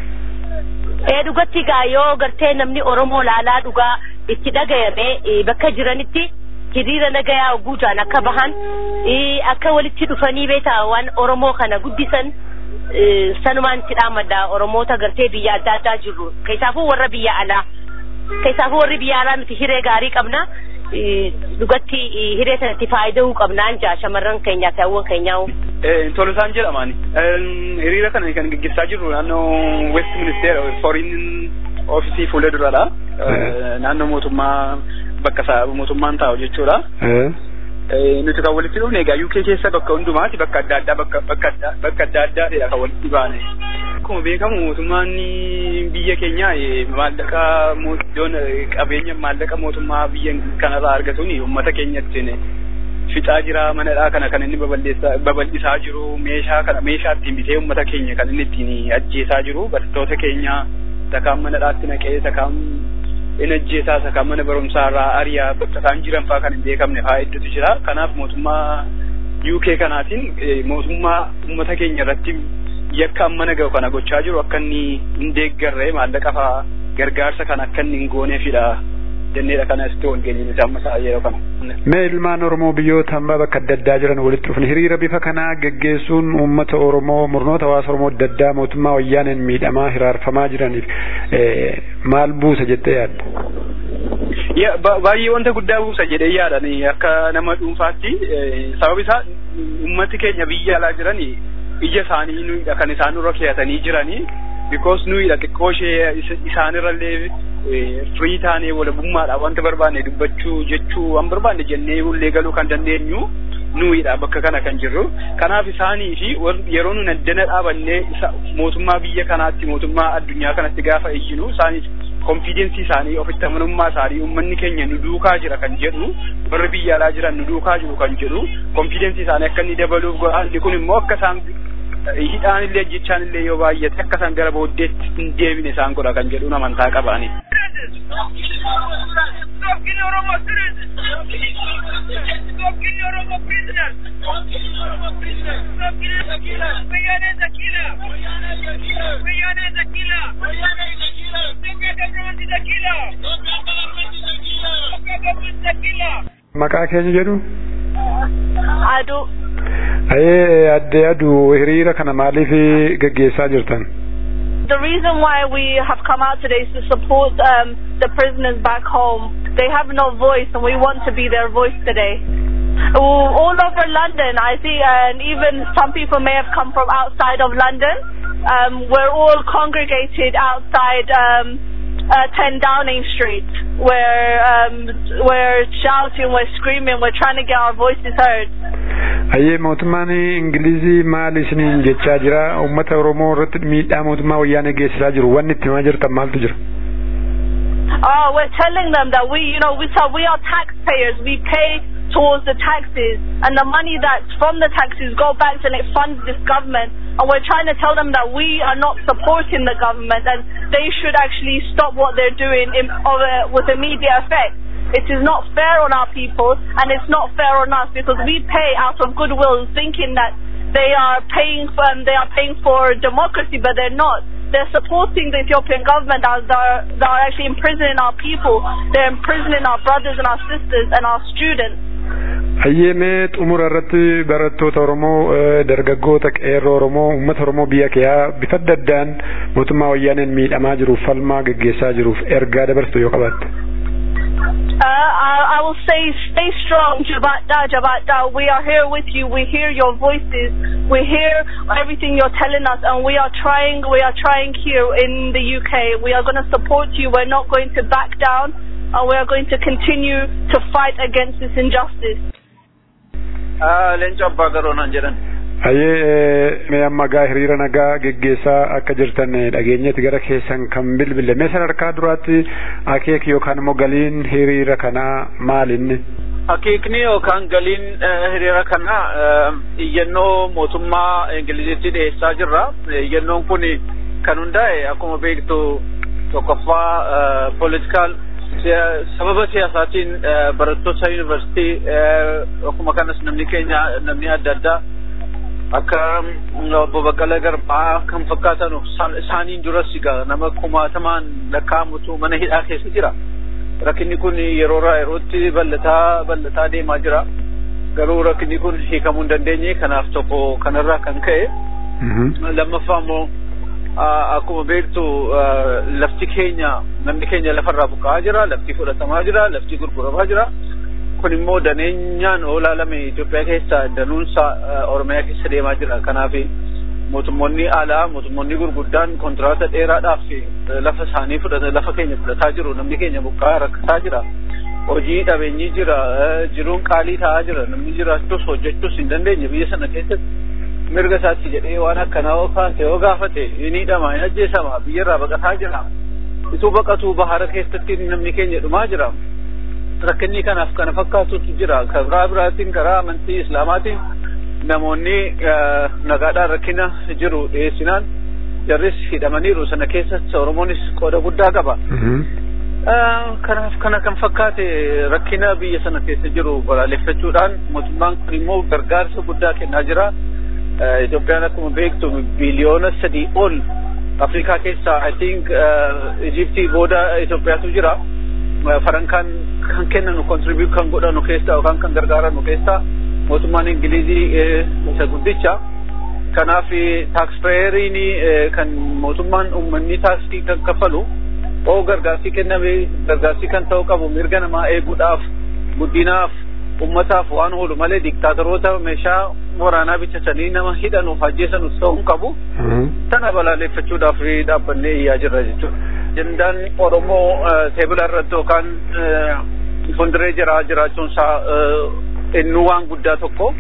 Ee dhugatti gaa yoo gartee namni Oromoo laalaa dhugaa itti dhagayame bakka jiranitti hiriira nagayaa guutaan akka bahan akka walitti dhufanii beetaa waan Oromoo kana guddisan sanumaan itti dhaamadha Oromoota gartee biyya adda addaa jirru keessaafuu warra biyya alaa keessaafuu warri biyya alaa nuti hiree gaarii qabna. dhugatti hiree sanatti faayida'uu qabnaan jaa shamarran keenyaa fi hawwan keenyaa. Tolusaan jedhamaan hiriira kana kan gaggeessaa jirru naannoo West Ministeera Foreign Office fuula duradha. Naannoo mootummaa bakka mootummaan taa'u jechuudha. Nuti kan walitti dhufne egaa UK keessa bakka hundumaati bakka adda addaa bakka bakka adda addaatidha kan walitti baane. Akkuma beekamu mootummaan biyya keenya maallaqa iddoon qabeenya maallaqa mootummaa biyya kanarraa argatuun uummata keenyatti fixaa jira manadhaa kana kan inni babal'isaa jiru meeshaa kana meeshaa ittiin bitee uummata keenya kan inni ittiin ajjeesaa jiru barattoota keenya sakaan manadhaatti naqee sakaan in ajjeesaa sakaan mana barumsaa irraa ariyaa bakka isaan jiran fa'aa kan hin beekamne fa'aa hedduutu jira kanaaf mootummaa UK kanaatiin mootummaa uummata keenya irratti yakka ammana gahu kana gochaa jiru akka inni hin deeggarre maallaqa fa'aa gargaarsa kan akka inni hin gooneefidha jenneedha kana asitti wal geenye amma sa'a yeroo kana. Mee ilmaan Oromoo biyyoota hambaa bakka adda addaa jiran walitti dhufan hiriira bifa kanaa geggeessuun uummata Oromoo murnoota hawaasa Oromoo adda addaa mootummaa wayyaaneen miidhamaa hiraarfamaa jiraniif maal buusa jettee yaadda? Baay'ee wanta guddaa buusa jedhee yaadan akka nama dhuunfaatti sababa isaa uummati keenya biyya alaa jiran ija isaanii nuyidha kan isaan nurra keeyatanii jiranii because nuyidha xiqqoo ishee isaanirrallee firii taanee walabummaadha wanta barbaanne dubbachuu jechuu waan barbaanne jennee ullee galuu kan dandeenyu nuyidha bakka kana kan jirru kanaaf isaanii fi yeroo nun addana dhaabannee mootummaa biyya kanaatti mootummaa addunyaa kanatti gaafa iyyinu isaaniif konfidensii isaanii ofitti amanummaa isaanii uummanni keenya nu duukaa jira kan jedhu warri biyya alaa jiran nu duukaa jiru kan jedhu konfidensii isaanii akka inni dabaluuf godhaanni kun immoo akka isaan hidhaan illee jechaan illee yoo baay'ate akka isaan gara booddeetti hin deebine isaan godha kan jedhu amantaa qabaani. Maqaa keenya jedhu? Aduu. Ayee adde aduu hiriira kana maaliif gaggeessaa jirtan? The reason why we have come out today is to support um, the prisoners back home. They have no voice, and we want to be their voice today. All over London, I see, and even some people may have come from outside of London. Um, we're all congregated outside um, uh, 10 Downing Street. We're, um, we're shouting, we're screaming, we're trying to get our voices heard. Ayyee mootummaan Ingilizii maal isiniin jechaa jira? Uummata Oromoo irratti miidhaa mootummaa wayyaanee geessisaa jiru. Wanni itti himaa jirtan maaltu jira? Oh, we're telling them that we, you know, we, so we are taxpayers. We pay towards the taxes, and the money that's from the taxes go back and it funds this government. And we're trying to tell them that we are not supporting the government and they should actually stop what they're doing in, uh, with immediate effect. It is not fair on our people and it's not fair on us because we pay out of goodwill thinking that they are paying for, um, they are paying for democracy, but they're not. They're supporting the Ethiopian government as they're, they're actually imprisoning our people. They're imprisoning our brothers and our sisters and our students. Hayyeemee xumura irratti barattoota Oromoo dargaggoota qeerroo Oromoo uummata Oromoo biyya keeyaa bifa adda addaan mootummaa wayyaaneen miidhamaa jiruuf falmaa gaggeessaa jiruuf ergaa dabarsitu yoo qabaatte. I, I will say stay strong, Jabata, Jabata. We are here with you. We hear your voices. We hear everything you're telling us, and we are trying. We are trying here in the UK. We are going to support you. We're not going to back down, and we are going to continue to fight against this injustice. Leenca abbaa garoonaan jedhan. Ayyee mee amma gaa hiriira nagaa geggeessaa akka jirtan dhageenyeeti gara keessan kan bilbille mee sadarkaa duraatti akeeki yookaan immoo galiin hiriira kanaa maalinni? Akeekni yookaan galiin hiriira kanaa iyyannoo mootummaa Ingiliziitti dhiyeessaa jirra. Iyyannoon kun kan hundaa'e akkuma beektu tokkoffaa politikaal sababa siyaasaatiin barattoota yuunivarsiitii akkuma kanas namni keenya namni adda addaa akka obbo Baqqalaa Garbaa kan fakkaatan isaaniin duras egaa nama kumaatamaan lakkaa'amutu mana hidhaa keessa jira. Rakkinni kun yeroo irraa yerootti bal'ataa bal'ataa deemaa jira. Garuu rakkinni kun hiikamuu hin dandeenye kanaaf tokko kanarraa kan ka'e. Lammaffaa immoo akkuma beektu lafti keenya namni keenya lafarraa buqqa'aa jira lafti fudhatamaa jira lafti gurguramaa jira. kun immoo daneenyaan oolaalame Itoophiyaa keessa danuunsa Oromiyaa keessa deemaa jira. Kanaaf mootummoonni alaa mootummoonni gurguddaan kontiraata dheeraadhaaf lafa isaanii fudhata lafa keenya fudhataa jiru namni keenya buqqa'aa rakkataa jira. Hojii dhabeenyi jira jiruun qaalii ta'aa jira namni jiraachuus hojjechuus hin dandeenye biyya sana keessatti mirga isaatti jedhee waan akkanaa yoo kaase yoo gaafate ni hidhama hin ajjeesama biyyarraa baqataa jira. Ituu baqatuu bahara keessatti namni keenya dhumaa jira. rakkinni kanaaf kana fakkaatutu jira karaa biraatiin karaa amantii islaamaatiin namoonni nagaadhaan rakkina jiru dhiyeessinaan jarris hidhamaniiru sana keessatti oromoonis qooda guddaa qaba. Kanaaf kana kan fakkaate rakkina biyya sana keessa jiru balaaleffachuudhaan mootummaan kun immoo gargaarsa guddaa kennaa jira. Itoophiyaan akkuma beektu biliyoona sadii ol Afrikaa keessaa I think Ijiptii booda Itoophiyaatu jira. Farankaan kan kennanu contribute kan godhanu keessaa yookaan kan gargaaranu keessaa mootummaan Ingilizii isa guddicha. Kanaaf taakspeeyeriin kan mootummaan uummanni taaksii kan kaffalu oo gargaarsi kenname gargaarsi kan ta'u qabu mirga namaa eeguudhaaf guddinaaf ummataaf waan oolu malee diktaatoroota meeshaa waraanaa bitatanii nama hidhanuuf ajjeesanuuf ta'uu hin qabu. Tana balaaleffachuudhaaf dhaabbannee iyyaa jirra jechuudha. Ajandaan Oromoo teebila irratti yookaan fuulduree jira jiraachuun isaa innuu waan guddaa tokko.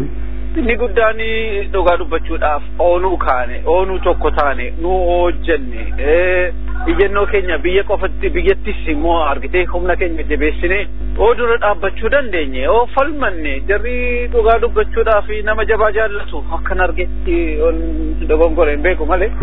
Inni guddaan dhugaa dubbachuudhaaf oonuu kaane oonuu tokko taane nu hojjenne iyyannoo keenya biyya qofatti biyyattis immoo argitee humna keenya jabeessine oo dura dhaabbachuu dandeenye oo falmanne jarri dhugaa dubbachuudhaaf nama jabaa jaallatu akkan argetti dogongore hin beeku malee.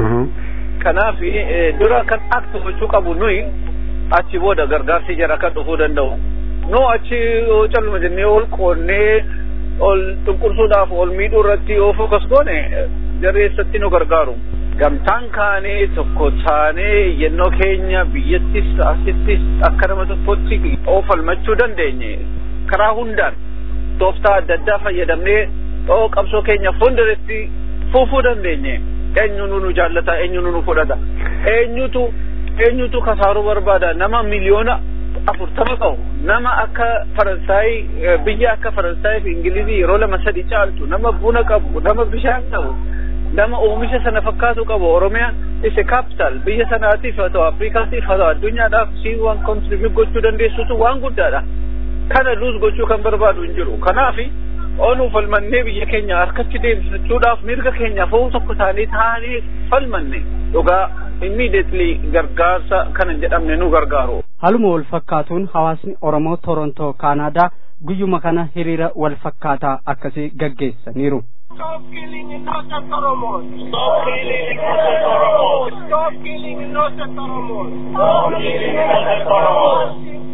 Kanaaf dura kan aktu gochuu qabu nuyi achi booda gargaarsi jara kan dhufuu danda'u. Nu achi calluma jennee ol qoonnee ol xunqursuudhaaf ol miidhuu irratti yoo fokas goone jarri eessatti nu gargaaru. Gamtaan kaanee tokko taanee iyyannoo keenya biyyattis asittis akka nama tokkotti oo falmachuu dandeenye karaa hundaan tooftaa adda addaa fayyadamnee oo qabsoo keenya fuulduratti fuufuu dandeenye. eenyutu nu jaallata eenyutu nu fudhata eenyutu eenyutu kasaaruu barbaada nama miliyoona afurtama qabu nama akka faransaay biyya akka faransaay fi ingilizii yeroo lama sadi caaltu nama buna qabu nama bishaan qabu nama oomisha sana fakkaatu qabu oromiyaa isa capital biyya sanaatiif haa ta'u afrikaatiif haa ta'u addunyaadhaaf si waan contribute gochuu dandeessutu waan guddaadha kana luus gochuu kan barbaadu hin jiru kanaafi oonuu falmannee biyya keenya harkatti deemsifachuudhaaf mirga keenya foo'u tokko taanee taanee falmanne dhugaa immediately gargaarsa kana hin jedhamne nu gargaaru. Haaluma wal fakkaatuun hawaasni Oromoo Torontoo Kaanaadaa guyyuma kana hiriira wal fakkaataa akkasii gaggeessaniiru. Stop killing innocent Oromos. Stop killing innocent Oromos. Stop killing innocent Oromos. Stop killing innocent Oromos.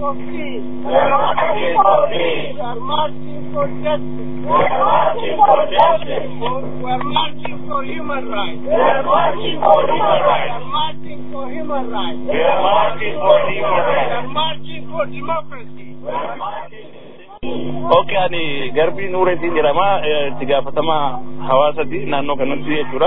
We are marching for peace. We are marching for justice. We are marching for justice. We are marching for human rights. We are marching for human rights. We are marching for human rights. We are marching for human rights. We are marching for democracy. We are marching. Okay, ani garbii nuureetiin jedhama itti gaafatamaa hawaasati naannoo kanatti jechuudha.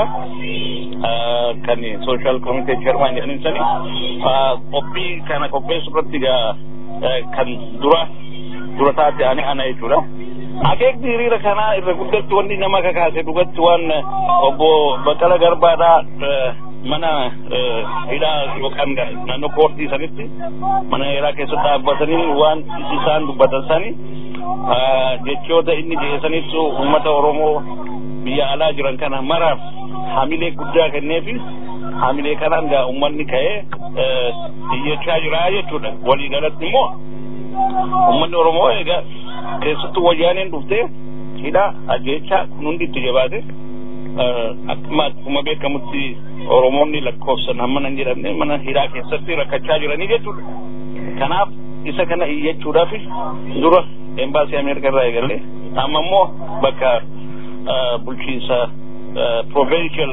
Kan social committee chairman jedhanin sani qophii kana qopheessu irratti gaa kan dura dura taate ani ana jechuudha. Akeekni hiriira kanaa irra guddatti wanni nama kakaase dhugatti waan obbo Baqqala Garbaadhaa mana hidhaa yookaan naannoo koortii sanitti mana hidhaa keessatti dhaabbatanii waan isaan dubbatan sani jechoota inni dhiyeessanitti uummata Oromoo biyya alaa jiran kana maraaf hamilee guddaa kenneefi hamilee kanaan gaa uummanni ka'ee iyyachaa jira jechuudha. Walii galatti immoo uummanni Oromoo egaa keessattuu wayyaaneen dhuftee hidhaa ajjeechaa kun hundi itti jabaate akkuma akkuma beekamutti Oromoonni lakkoofsan hamma nan jedhamne mana hidhaa keessatti rakkachaa jiranii jechuudha. Kanaaf isa kana iyyachuudhaaf dura embaasii Ameerikaa irraa eegalee amma immoo bakka bulchiinsa provincial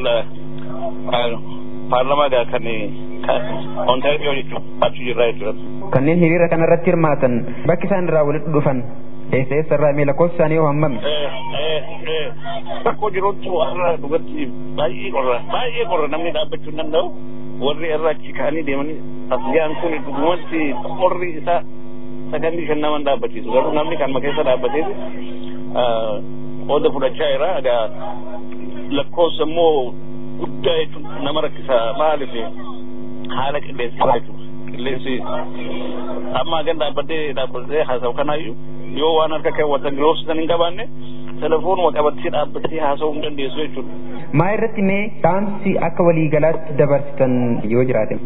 paarlamaa gaa kan Ontario jechuun achi jirraa jechuudha. Kanneen hiriira kanarratti hirmaatan bakki isaan irraa walitti dhufan eessa eessa irraa mee lakkoofsi isaanii yoo hammami? Rakkoo jirutti warra dhugatti baay'ee qorra baay'ee qorra namni dhaabbachuu hin danda'u warri irra achi ka'anii deemanii asgiyaan kun dhugumatti qorri isaa sakandii shan nama dhaabbachiisu garuu namni kanuma keessa dhaabbatee qooda fudhachaa jira egaa lakkoofsa immoo guddaa jechuun nama rakkisa maaliif haala qilleensaa jechuudha qilleensi amma gan dhaabbatee dhaabbatee haasa'u kanaayyuu yoo waan harka keewwatan giloofsisan hin qabaanne telefoonuma qabattee dhaabbattee haasa'uu hin dandeessu jechuudha. Maa irratti mee dhaamsi akka waliigalaatti dabarsitan yoo jiraate?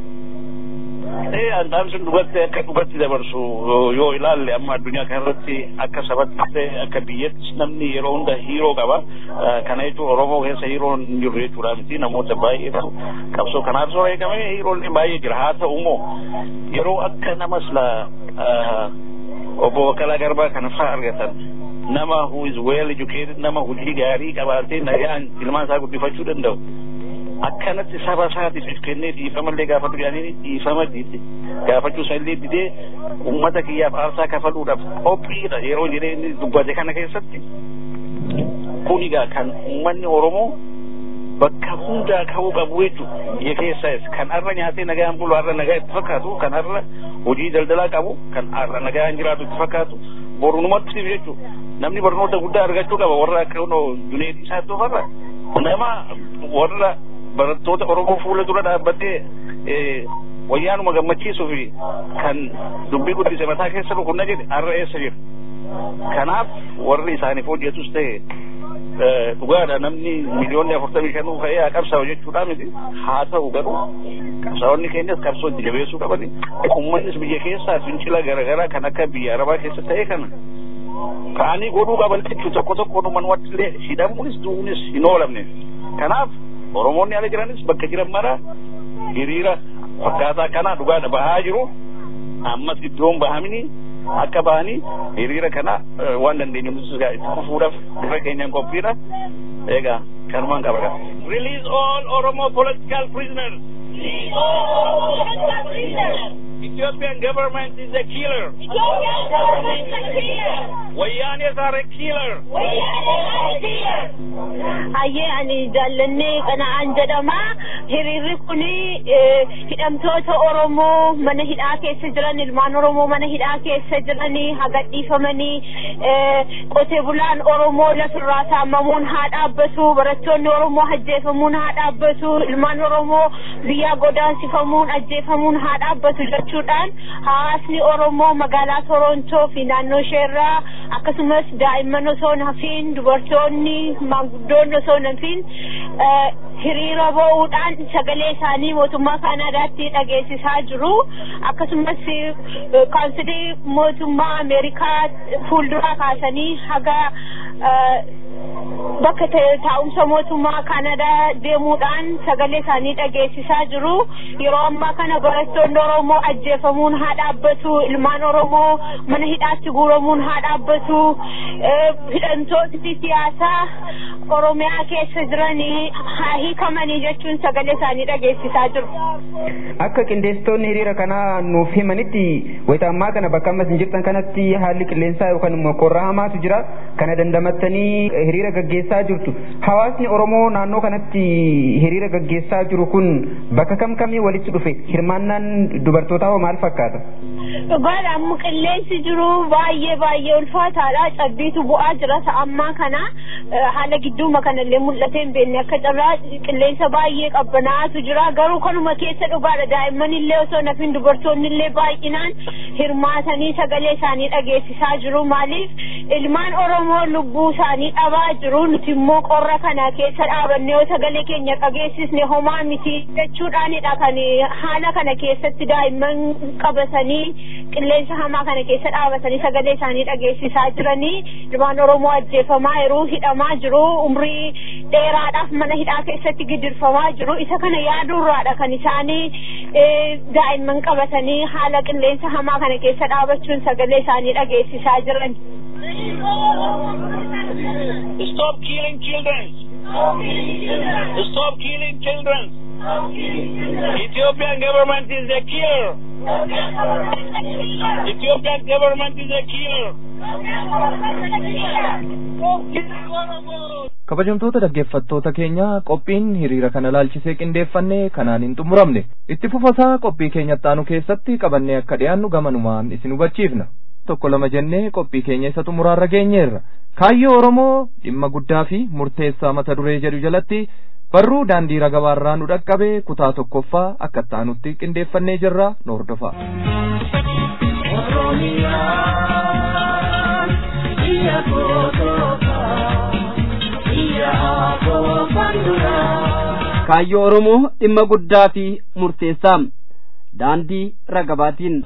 Ee dhaamsi dhugatti akka dhugatti dabarsu yoo ilaalle amma addunyaa kanarratti akka sabatti ta'e akka biyyatti namni yeroo hunda hiiroo qaba. Kana jechuun Oromoo keessa hiiroo hin jirru jechuudha miti namoota baay'eetu qabsoo kanaaf soo eegame hiiroolee baay'ee jira haa ta'u immoo yeroo akka nama sila obbo Baqqalaa Garbaa kana fa'aa argatan nama who is well educated nama hojii gaarii qabaatee nagaan ilmaan isaa guddifachuu danda'u. akkanatti saba isaatiif if kennee dhiifamallee gaafatu jedhanii dhiifama dide gaafachuu isallee didee uummata kiyyaaf aarsaa kafaluudhaaf qophiidha yeroo jedhee inni dubbate kana keessatti kun egaa kan uummanni Oromoo bakka hundaa ka'uu qabu jechuudha biyya keessas kan har'a nyaatee nagaan bulu har'a nagaa itti fakkaatu kan har'a hojii daldalaa qabu kan har'a nagaan jiraatu itti fakkaatu borumatti jechuudha namni barnoota guddaa argachuu qaba warra akka Juneedii isaatti ofarra nama warra barattoota Oromoo fuula dura dhaabbatee wayyaanuma gammachiisuu fi kan dubbii guddise mataa keessa rukunna jedhe har'a eessa jira. Kanaaf warri isaaniif hojjetus ta'e dhugaadha namni miliyoonni afurtamii shanuu ka'ee haa qabsaa'u jechuudha miti haa ta'u garuu qabsaa'onni keenyas qabsoo itti jabeessuu qabani uummannis biyya keessaa fincila garaagaraa kan akka biyya arabaa keessa ta'e kana ka'anii godhuu qaban jechuu tokko tokko dhuman illee hidhamuunis du'uunis hin oolamne kanaaf Oromoonni ala jiranis bakka jiran mara hiriira fakkaataa kana dhugaadha bahaa jiru ammas iddoon bahamini akka bahanii hiriira kana waan dandeenyu nutis itti fufuudhaaf dura keenyaan qophiidha egaa kanumaan qaba Release all Oromo political prisoners. Release all Oromo political prisoners. Ethiopian government is a killer. Ethiopian government is a killer. Wayyanis are a killer. Wayyanis are a killer. Hayyee ani jaallannee qana'aan jedhama. Hiriirri kuni hidhamtoota Oromoo mana hidhaa keessa jiran ilmaan Oromoo mana hidhaa keessa jiranii hagadhiifamanii qotee bulaan Oromoo lafirraa saamamuun haa dhaabbatu barattoonni Oromoo ajjeefamuun haa dhaabbatu ilmaan Oromoo biyyaa godaansifamuun ajjeefamuun haa dhaabbatu jechuudhaan hawaasni Oromoo magaalaa Torontoo fi naannoo isheerraa akkasumas daa'imman osoo hin hafiin dubartoonni maanguddoonni osoo hin hafiin hiriira ba'uudhaan sagalee isaanii mootummaa Kaanaadaatti dhageessisaa jiru akkasumas kaansilii mootummaa Ameerikaa fuulduraa kaasanii haga bakka taa'umsa mootummaa Kaanadaa deemuudhaan sagalee isaanii dhageessisaa jiru. Yeroo ammaa kana barattoonni Oromoo ajjeefamuun haa dhaabbatu, ilmaan Oromoo mana hidhaatti guuramuun haa dhaabbatu, hidhamtoonni siyaasaa Oromiyaa keessa jiranii haa hiikamanii jechuun sagalee isaanii dhageessisaa jiru. Akka qindeessitoonni hiriira kanaa nuuf himanitti wayita ammaa kana bakka ammas hin jirtan kanatti haalli qilleensaa yookaan immoo qorra hamaatu jira. kana dandamattanii hiriira gaggeessaa jirtu hawaasni oromoo naannoo kanatti hiriira gaggeessaa jiru kun bakka kam kamii walitti dhufe hirmaannaan dubartootaa hoo maal fakkaata dhugaadha amma qilleensi jiru baay'ee baay'ee ulfaataadha cabbiitu bu'aa jira ammaa kana haala gidduuma kanallee mul'atee hin beekne akka carraa qilleensa baay'ee qabbanaa'atu jira garuu kanuma keessa dhugaadha daa'imman illee osoo nafin dubartoonni illee baay'inaan hirmaatanii sagalee isaanii dhageessisaa jiru maaliif ilmaan oromoo lubbuu isaanii dhabaa jiru nuti immoo qorra kana keessa dhaabannee yoo sagalee keenya dhageessisne homaa miti jechuudhaanidha kan haala kana keessatti daa'imman qabatanii qilleensa hamaa kana keessa dhaabatanii sagalee isaanii dhageessisaa jiranii ilmaan oromoo ajjeefamaa jiru hidhamaa jiru umrii dheeraadhaaf mana hidhaa keessatti gidirfamaa jiru isa kana yaaduurraadha kan isaanii daa'imman qabatanii haala qilleensa hamaa kana keessa dhaabachuun sagalee isaanii dhageessisaa jiran. Stop killing children. Stop killing children. Ethiopian government is a killer. Ethiopian government is a killer. kabajamtoota dhaggeeffattoota keenya qophiin hiriira kana laalchisee qindeeffanne kanaan hin xumuramne itti fufasaa qophii keenya ittaanu keessatti qabannee akka dhiyaannu gamanumaan isin hubachiifna tokko lama jennee qophii keenya isa xumuraarra geenyeerra kaayyoo oromoo dhimma guddaa fi murteessaa mata duree jedhu jalatti barruu daandii ragabaarraa nu dhaqqabe kutaa tokkoffaa akka ittaanutti qindeeffannee jirra nu hordofaa. kaayyoo oromoo dhimma guddaa fi murteessaa daandii ragabaatiin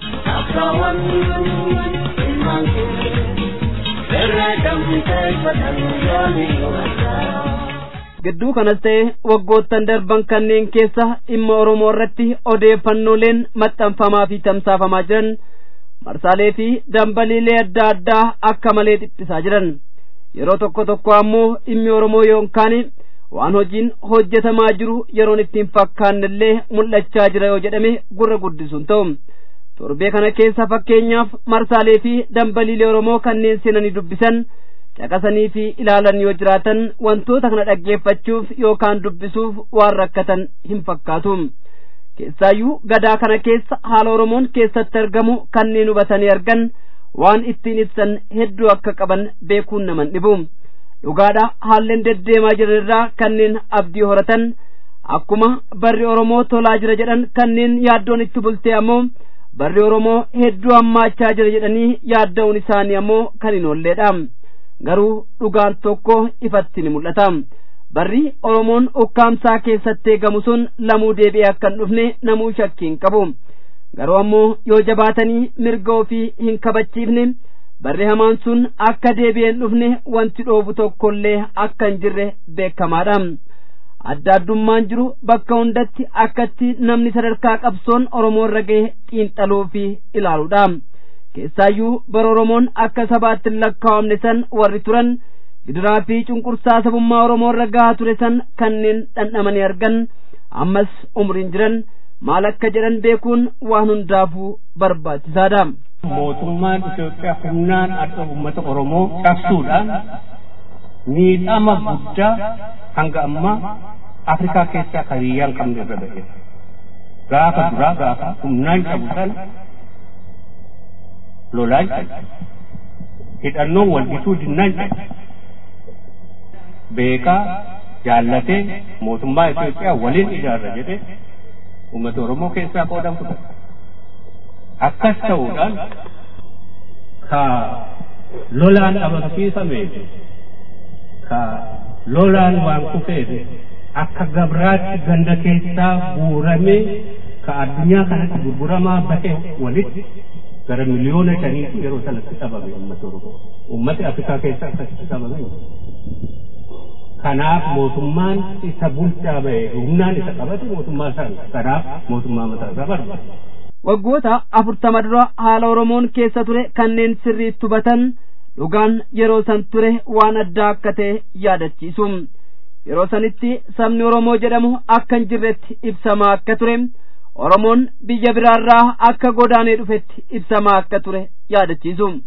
gidduu kanas ta'e waggoottan darban kanneen keessa dhimma oromoo irratti odeeffannooleen maxxanfamaa fi tamsaafamaa jiran marsaalee fi dambaliilee adda addaa akka malee dhiphisaa jiran yeroo tokko tokko ammoo dhimmi oromoo yookaan waan hojiin hojjetamaa jiru yeroon ittiin fakkaannellee mul'achaa jira yoo jedhame gurra guddisuun ta'u torbee kana keessa fakkeenyaaf marsaalee fi dambaliilee oromoo kanneen seenanii dubbisan caqasanii fi ilaalan yoo jiraatan wantoota kana dhaggeeffachuuf yookaan dubbisuuf waan rakkatan hin fakkaatu keessaayyuu gadaa kana keessa haala oromoon keessatti argamu kanneen hubatanii argan waan ittiin ibsan hedduu akka qaban beekuun naman dhibu dhugaadha haalleen deddeemaa jiran irraa kanneen abdii horatan akkuma barri oromoo tolaa jira jedhan kanneen yaaddoon itti bultee ammoo barri oromoo hedduu hammaachaa jira jedhanii yaadda'uun isaanii ammoo kan hin oolleedha garuu dhugaan tokko ifatti ni mul'ata barri oromoon ukkaamsaa keessatti eegamu sun lamuu deebi'ee akka hin dhufne namuu shakkii hin qabu garuu ammoo yoo jabaatanii mirga ofii hin kabachiifne barri hamaan sun akka deebi'ee hin dhufne wanti dhoobu tokkollee akka hin jirre beekamaadha adda addummaan jiru bakka hundatti akkatti namni sadarkaa qabsoon oromoo irra gahe xiinxaluu fi ilaaluudha keessaayyuu bara oromoon akka sabaatti hin lakkaa'amne san warri turan gidiraa fi cunqursaa sabummaa oromoo irra gahaa ture san kanneen dhandhamanii argan ammas umriin jiran maal akka jedhan beekuun waan hundaafuu barbaachisaadha. mootummaan Itoophiyaa humnaan akka uummata Oromoo cabsuudhaan miidhama guddaa hanga ammaa Afrikaa keessaa kan hiyyaan qabne irra ba'e. Gaafa duraa gaafa humnaan cabu sana lolaan cabe. Hidhannoon wal'isuu dinnaan cabe. Beekaa jaallatee mootummaa Itoophiyaa waliin ijaarra jedhee uummata Oromoo keessaa qoodan fudhate. akkas ta'uudhaan ka lolaan amansiifame ka lolaan waan kufeef akka gabraatti ganda keessaa guuramee ka addunyaa kanatti gurguramaa bahe walitti gara miliyoona shaniitu yeroo sanatti dhabame uummata Oromoo. Uummati Afrikaa keessa akkasitti dhabame. Kanaaf mootummaan isa bulchaa bahe humnaan isa qabate mootummaa sana kanaaf mootummaa mataa isaa barbaada. waggoota afurtama dura haala oromoon keessa ture kanneen sirriitti hubatan dhugaan yeroo san ture waan addaa akka ta'e yaadachiisu yeroo sanitti sabni oromoo jedhamu akka hin jirretti ibsamaa akka ture oromoon biyya biraarraa akka godaanee dhufetti ibsamaa akka ture yaadachiisu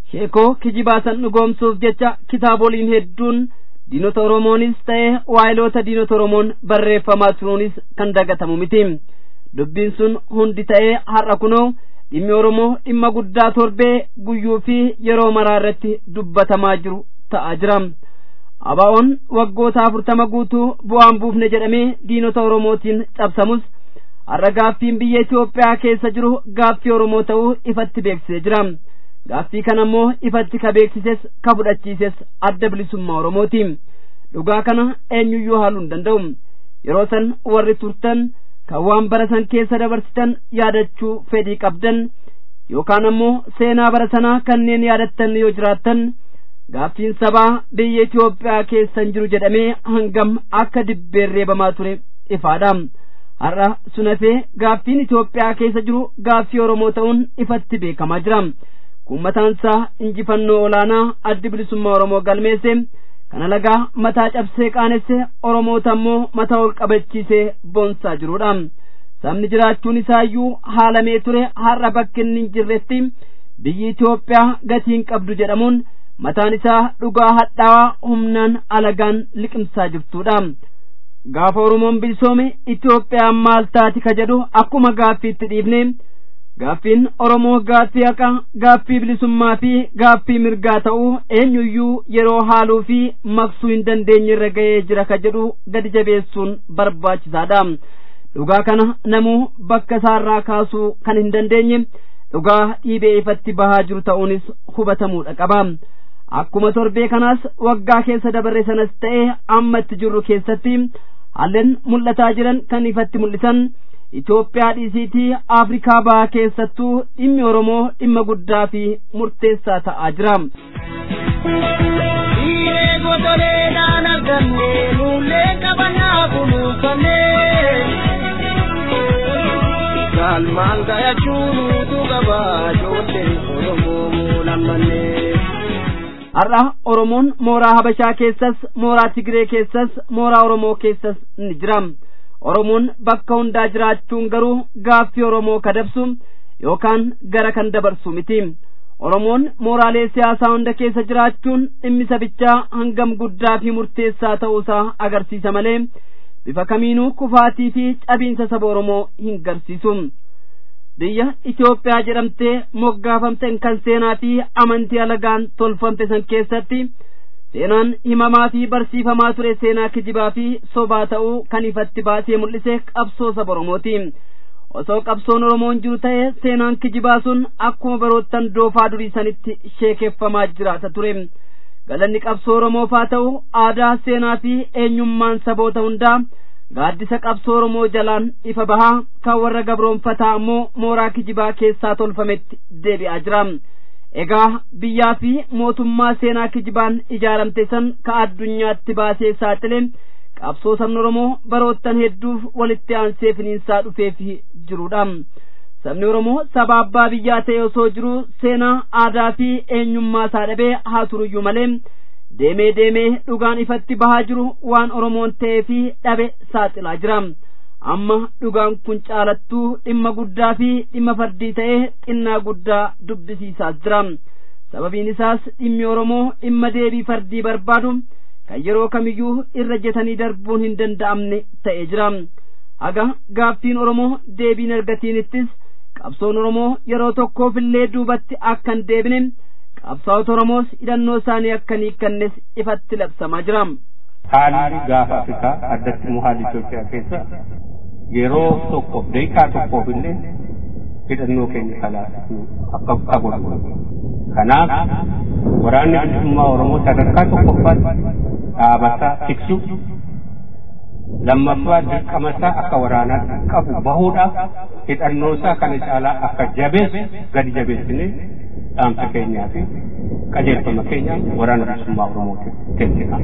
sheekoo kijibaasan dhugoomsuuf jecha kitaaboliin hedduun diinota oromoonis ta'e waayiloota diinota oromoon barreeffamaa turuunis kan dagatamu miti dubbiin sun hundi ta'ee har'a kunoo dhimmi oromoo dhimma guddaa torbee guyyuu fi yeroo maraa irratti dubbatamaa jiru ta'aa jira abaa'oon waggoota afurtama guutuu bu'aan buufne jedhamee diinota oromootiin cabsamus har'a gaaffiin biyya Itoophiyaa keessa jiru gaaffii oromoo ta'uu ifatti beeksisee jira gaaffii kana ammoo ifatti ka beeksises ka fudhachiises adda bilisummaa oromooti dhugaa kana eenyuyyuu haaluu hin danda'u yeroo san warri turtan kan waan bara san keessa dabarsitan yaadachuu fedhii qabdan yookaan ammoo seenaa bara sanaa kanneen yaadattan yoo jiraattan gaaffiin sabaa biyya Itoophiyaa keessa hin jiru jedhamee hangam akka dibbeen reebamaa ture ifaadha har'a sunafee gaaffiin Itoophiyaa keessa jiru gaaffii Oromoo ta'uun ifatti beekamaa jira kun mataansaa injifannoo olaanaa addi bilisummaa Oromoo galmeesse kana lagaa mataa cabsee qaanesse Oromoota ammoo mataa ol qabachiisee boonsaa jirudha sabni jiraachuun isaayyuu haalamee ture har'a bakki inni hin jirretti biyyi Itoophiyaa gatiin qabdu jedhamuun mataan isaa dhugaa hadhaawaa humnaan alagaan liqimsaa jirtudha gaafa oromoon bilisoome itoophiyaan maal taati ka jedhu akkuma gaaffiitti dhiibne gaaffiin oromoo gaaffii haqa gaaffii bilisummaa fi gaaffii mirgaa ta'uu eenyuyyuu yeroo haaluu fi maqsuu hin dandeenye irra ga'ee jira ka jedhu gadi jabeessuun barbaachisaadha dhugaa kana namuu bakka isaarraa kaasuu kan hin dandeenye dhugaa dhiibee ifatti bahaa jiru ta'uunis hubatamuudha qaba akkuma torbee kanaas waggaa keessa dabarre sanas ta'e amma itti jirru keessatti haalleen mul'ataa jiran kan ifatti mul'isan Itoophiyaa dhiisiitii Afrikaa bahaa keessattuu dhimmi Oromoo dhimma guddaa fi murteessaa ta'aa jira. Salmaan gayachuun utuu gabaa ijoollee Oromoo lammanee. har'a oromoon mooraa habashaa keessas mooraa tigree keessas mooraa oromoo keessas ni jira oromoon bakka hundaa jiraachuun garuu gaaffii oromoo kadabsu yookaan gara kan dabarsu miti oromoon mooraalee siyaasaa hunda keessa jiraachuun dhimmi sabichaa hangam guddaa fi murteessaa ta'uusaa agarsiisa malee bifa kamiinuu kufaatii fi cabiinsa saba oromoo hin garsiisu biyya Itoophiyaa jedhamtee moggaafamte kan seenaa fi amantii alagaan tolfamte san keessatti seenaan himamaa fi barsiifamaa ture seenaa kijibaa fi sobaa ta'uu kan ifatti baasee mul'ise qabsoo saba Oromooti. Osoo qabsoon Oromoon jiru ta'e seenaan kijibaa sun akkuma baroottan doofaa durii sanitti sheekeffamaa jiraata ture. Galanni qabsoo Oromoof haa ta'u aadaa seenaa fi eenyummaan saboota hundaa gaaddisa qabsoo Oromoo jalaan ifa bahaa kan warra gabroonfataa ammoo mooraa kijibaa keessaa tolfametti deebi'aa jira. Egaa biyyaa fi mootummaa seenaa kijibaan ijaaramte san ka addunyaatti baasee saaxile qabsoo sabni Oromoo baroottan hedduuf walitti aansee finiinsaa dhufeef jirudha. Sabni Oromoo saba abbaa biyyaa ta'e osoo jiru seenaa aadaa fi eenyummaa isaa dhabee haa turuyyuu malee deemee deemee dhugaan ifatti bahaa jiru waan oromoon ta'ee fi dhabe saaxilaa jira amma dhugaan kun caalattuu dhimma guddaa fi dhimma fardii ta'ee xinnaa guddaa dubbisiisaas jira sababiin isaas dhimmi oromoo dhimma deebii fardii barbaadu kan yeroo kamiyyuu irra jetanii darbuun hin danda'amne ta'ee jira haga gaaffiin oromoo deebiin argatiinittis qabsoon oromoo yeroo tokkoofillee duubatti akka hin deebine qabsaa'ota oromoos hidhannoo isaanii akka hin hiikkannes ifatti labsamaa jira. Haalli gaafa Afrikaa addatti immoo haalli Itoophiyaa keessa yeroo tokkoof daqiiqaa tokkoof illee hidhannoo keenya kalaasuu akka qabu. Kanaaf waraanni bilisummaa Oromoo sadarkaa tokkoffaatti dhaabataa tiksu lammaffaa dirqama isaa akka waraanaa qabu bahuudhaaf hidhannoo isaa kana caalaa akka jabeessu gadi jabeessinee dhaamsa keenyaa fi qajeelfama keenya waraana bilisummaa Oromootiif kennina.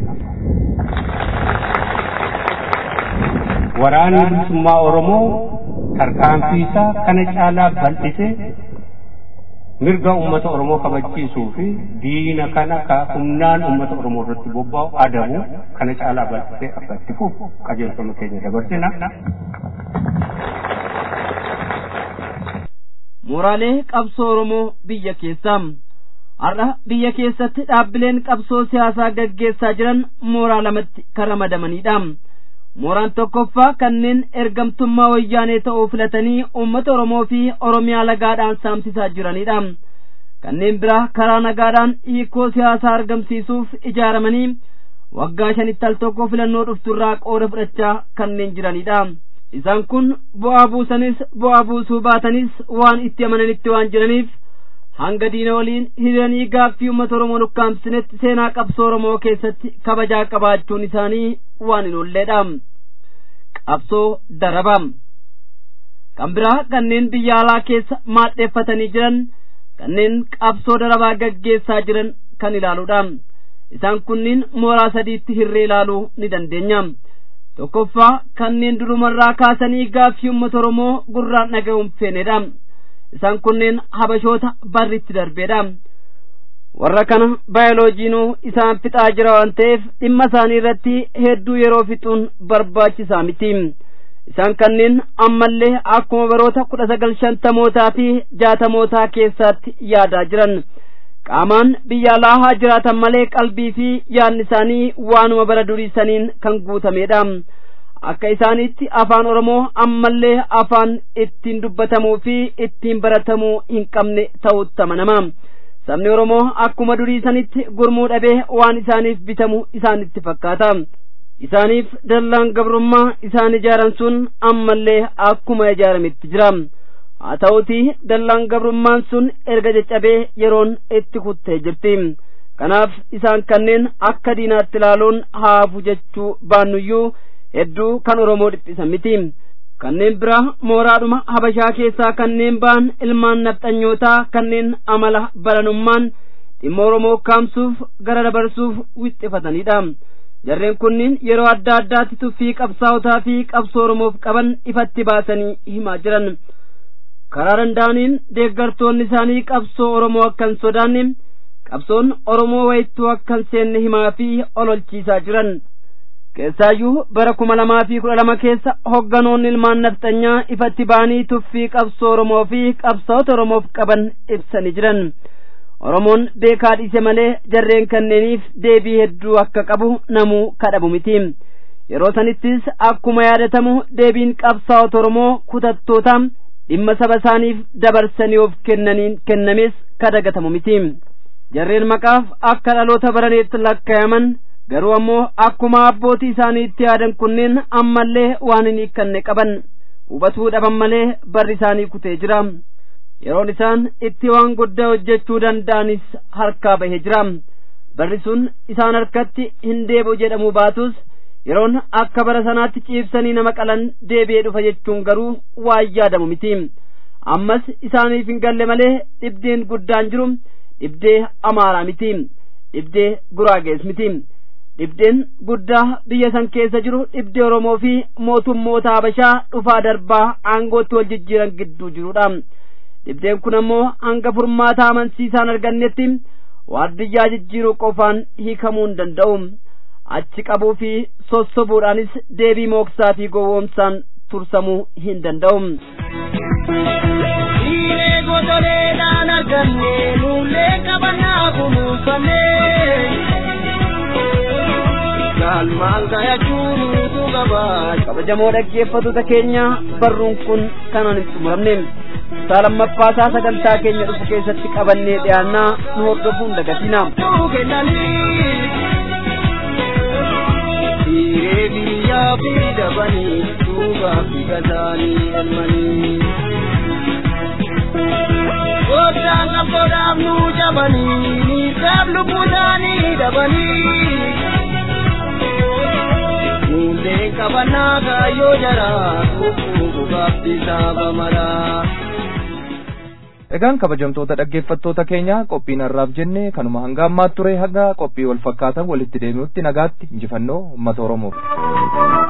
Waraanni bilisummaa Oromoo tarkaanfii isaa kana caalaa bal'isee mirga uummata Oromoo kabachiisuu fi diina kana ka humnaan uummata Oromoo irratti bobba'u adabu kana caalaa bal'isee akka itti fufu qajeelfama keenya dabarsina. Mooraalee qabsoo Oromoo biyya keessaa har'a biyya keessatti dhaabbileen qabsoo siyaasaa gaggeessaa jiran mooraa lamatti kan ramadamanidha mooraan tokkoffaa kanneen ergamtummaa wayyaanee ta'uu filatanii uummata oromoo fi oromiyaa lagaadhaan saamsisaa jiranidha kanneen biraa karaa nagaadhaan hiikoo siyaasaa argamsiisuuf ijaaramanii waggaa shanitti al tokko filannoo dhufturraa qooda fudhachaa kanneen jiranidha isaan kun bu'aa buusanis bu'aa buusuu baatanis waan itti amananitti waan jiraniif hanga diina waliin hiriiranii gaaffii uummata oromoo nukkaamsinetti seenaa qabsoo oromoo keessatti kabajaa qabaachuun isaanii waan hin oolleedha qabsoo daraba kan biraa kanneen biyya alaa keessa maadheeffatanii jiran kanneen qabsoo darabaa gaggeessaa jiran kan ilaaluudha isaan kunniin mooraa sadiitti hirree ilaaluu ni dandeenya tokkoffaa kanneen durumarraa kaasanii gaaffii uummata oromoo gurraan dhaga'uun feenedha isaan kunneen habashoota barritti darbeedha warra kana baayoloojiinuu isaan fixaa jira waan ta'eef dhimma isaanii irratti hedduu yeroo fixuun barbaachisaa miti isaan kanneen ammallee akkuma baroota kudha sagal shantamootaa fi jaatamootaa keessaatti yaadaa jiran qaamaan biyya alaa haa jiraatan malee qalbii fi yaadni isaanii waanuma bara duriisaniin kan guutamedha akka isaanitti afaan oromoo ammallee afaan ittiin dubbatamuu fi ittiin baratamuu hin qabne ta'utti amanama sabni oromoo akkuma duriisanitti gurmuu dhabee waan isaaniif bitamu isaanitti fakkaata isaaniif dallaan gabrummaa isaan ijaaran sun ammallee akkuma ijaarametti jira haa ta'uti dallaan gabrummaan sun erga caccabee yeroon itti kuttee jirti kanaaf isaan kanneen akka diinaatti ilaaluun haafu jechuu baannuyyuu hedduu kan oromoo dhiphisan miti kanneen biraa mooraadhuma habashaa keessaa kanneen ba'an ilmaan nafxanyootaa kanneen amala baranummaan dhimma oromoo kaamsuuf gara dabarsuuf wixxifatanidha jarreen kunniin yeroo adda addaatti tuffii qabsaa'otaa fi qabsoo oromoof qaban ifatti baasanii himaa jiran karaa danda'aniin deeggartoonni isaanii qabsoo oromoo akka hin sodaanne qabsoon oromoo wayittuu akka hin seenne himaa fi ololchiisaa jiran keessaayyuu bara kuma lamaa fi kudha lama keessa hogganoonni ilmaan nafxanyaa ifatti ba'anii tuffii qabsoo oromoo fi qabsaa'ota oromoof qaban ibsanii jiran oromoon beekaa dhiise malee jarreen kanneeniif deebii hedduu akka qabu namuu kadhabu miti yeroo sanittis akkuma yaadatamu deebiin qabsaa'ota oromoo kutattoota dhimma saba isaaniif dabarsanii of kennaniin kennames kadagatamu miti jarreen maqaaf akka dhaloota baraneetti lakkaa'aman garuu ammoo akkuma abbootii isaanii itti yaadan kunneen ammallee waan hin hiikkanne qaban hubatuu dhaban malee barri isaanii kutee jira yeroon isaan itti waan guddaa hojjechuu danda'anis harkaa bahee jira barri sun isaan harkatti hin deebi'u jedhamu baatus yeroon akka bara sanaatti ciibsanii nama qalan deebi'ee dhufa jechuun garuu waan yaadamu miti ammas isaaniif hin galle malee dhibdeen guddaan jiru dhibdee amaaraa miti dhibdee guraagees miti dhibdeen guddaa biyya san keessa jiru dhibdee oromoo fi mootummoota habashaa dhufaa darbaa aangootti wal jijjiiran gidduu jirudha dhibdeen kun ammoo hanga furmaata amansiisaan argannetti waardiyyaa jijjiiruu qofaan hiikamuu hin danda'u achi qabuu fi sossobuudhaanis deebii mooksaa fi gowwoomsaan tursamuu hin danda'u. Dhiiree gotoleedhaan arganne lullee qabannaa kunuunfamee. Galmaan gayachuun utuu gabaa. kabajamoo dhaggeeffattoota keenya barruun kun kanaan hin xumuramne saalammaffaasa sagantaa keenya dhufu keessatti qabannee dhiyaannaa nu hordofuun dagatina. Dhiiree biyyaa fi dabanii duubaa fi gazaanii elmanii. Gooftaan qabsoodhaaf nu jabanii niisaaf lubbuudhaanii dabanii. Mulleen qabannaa kaayyoo jaraa kukkuu bugaaf bisaaba maraa. Egaan kabajamtoota dhaggeeffattoota keenya qophiin har'aaf jenne kanuma hanga ammaatti ture haga qophii wal fakkaatan walitti deebi'utti nagaatti injifannoo uummata Oromoof.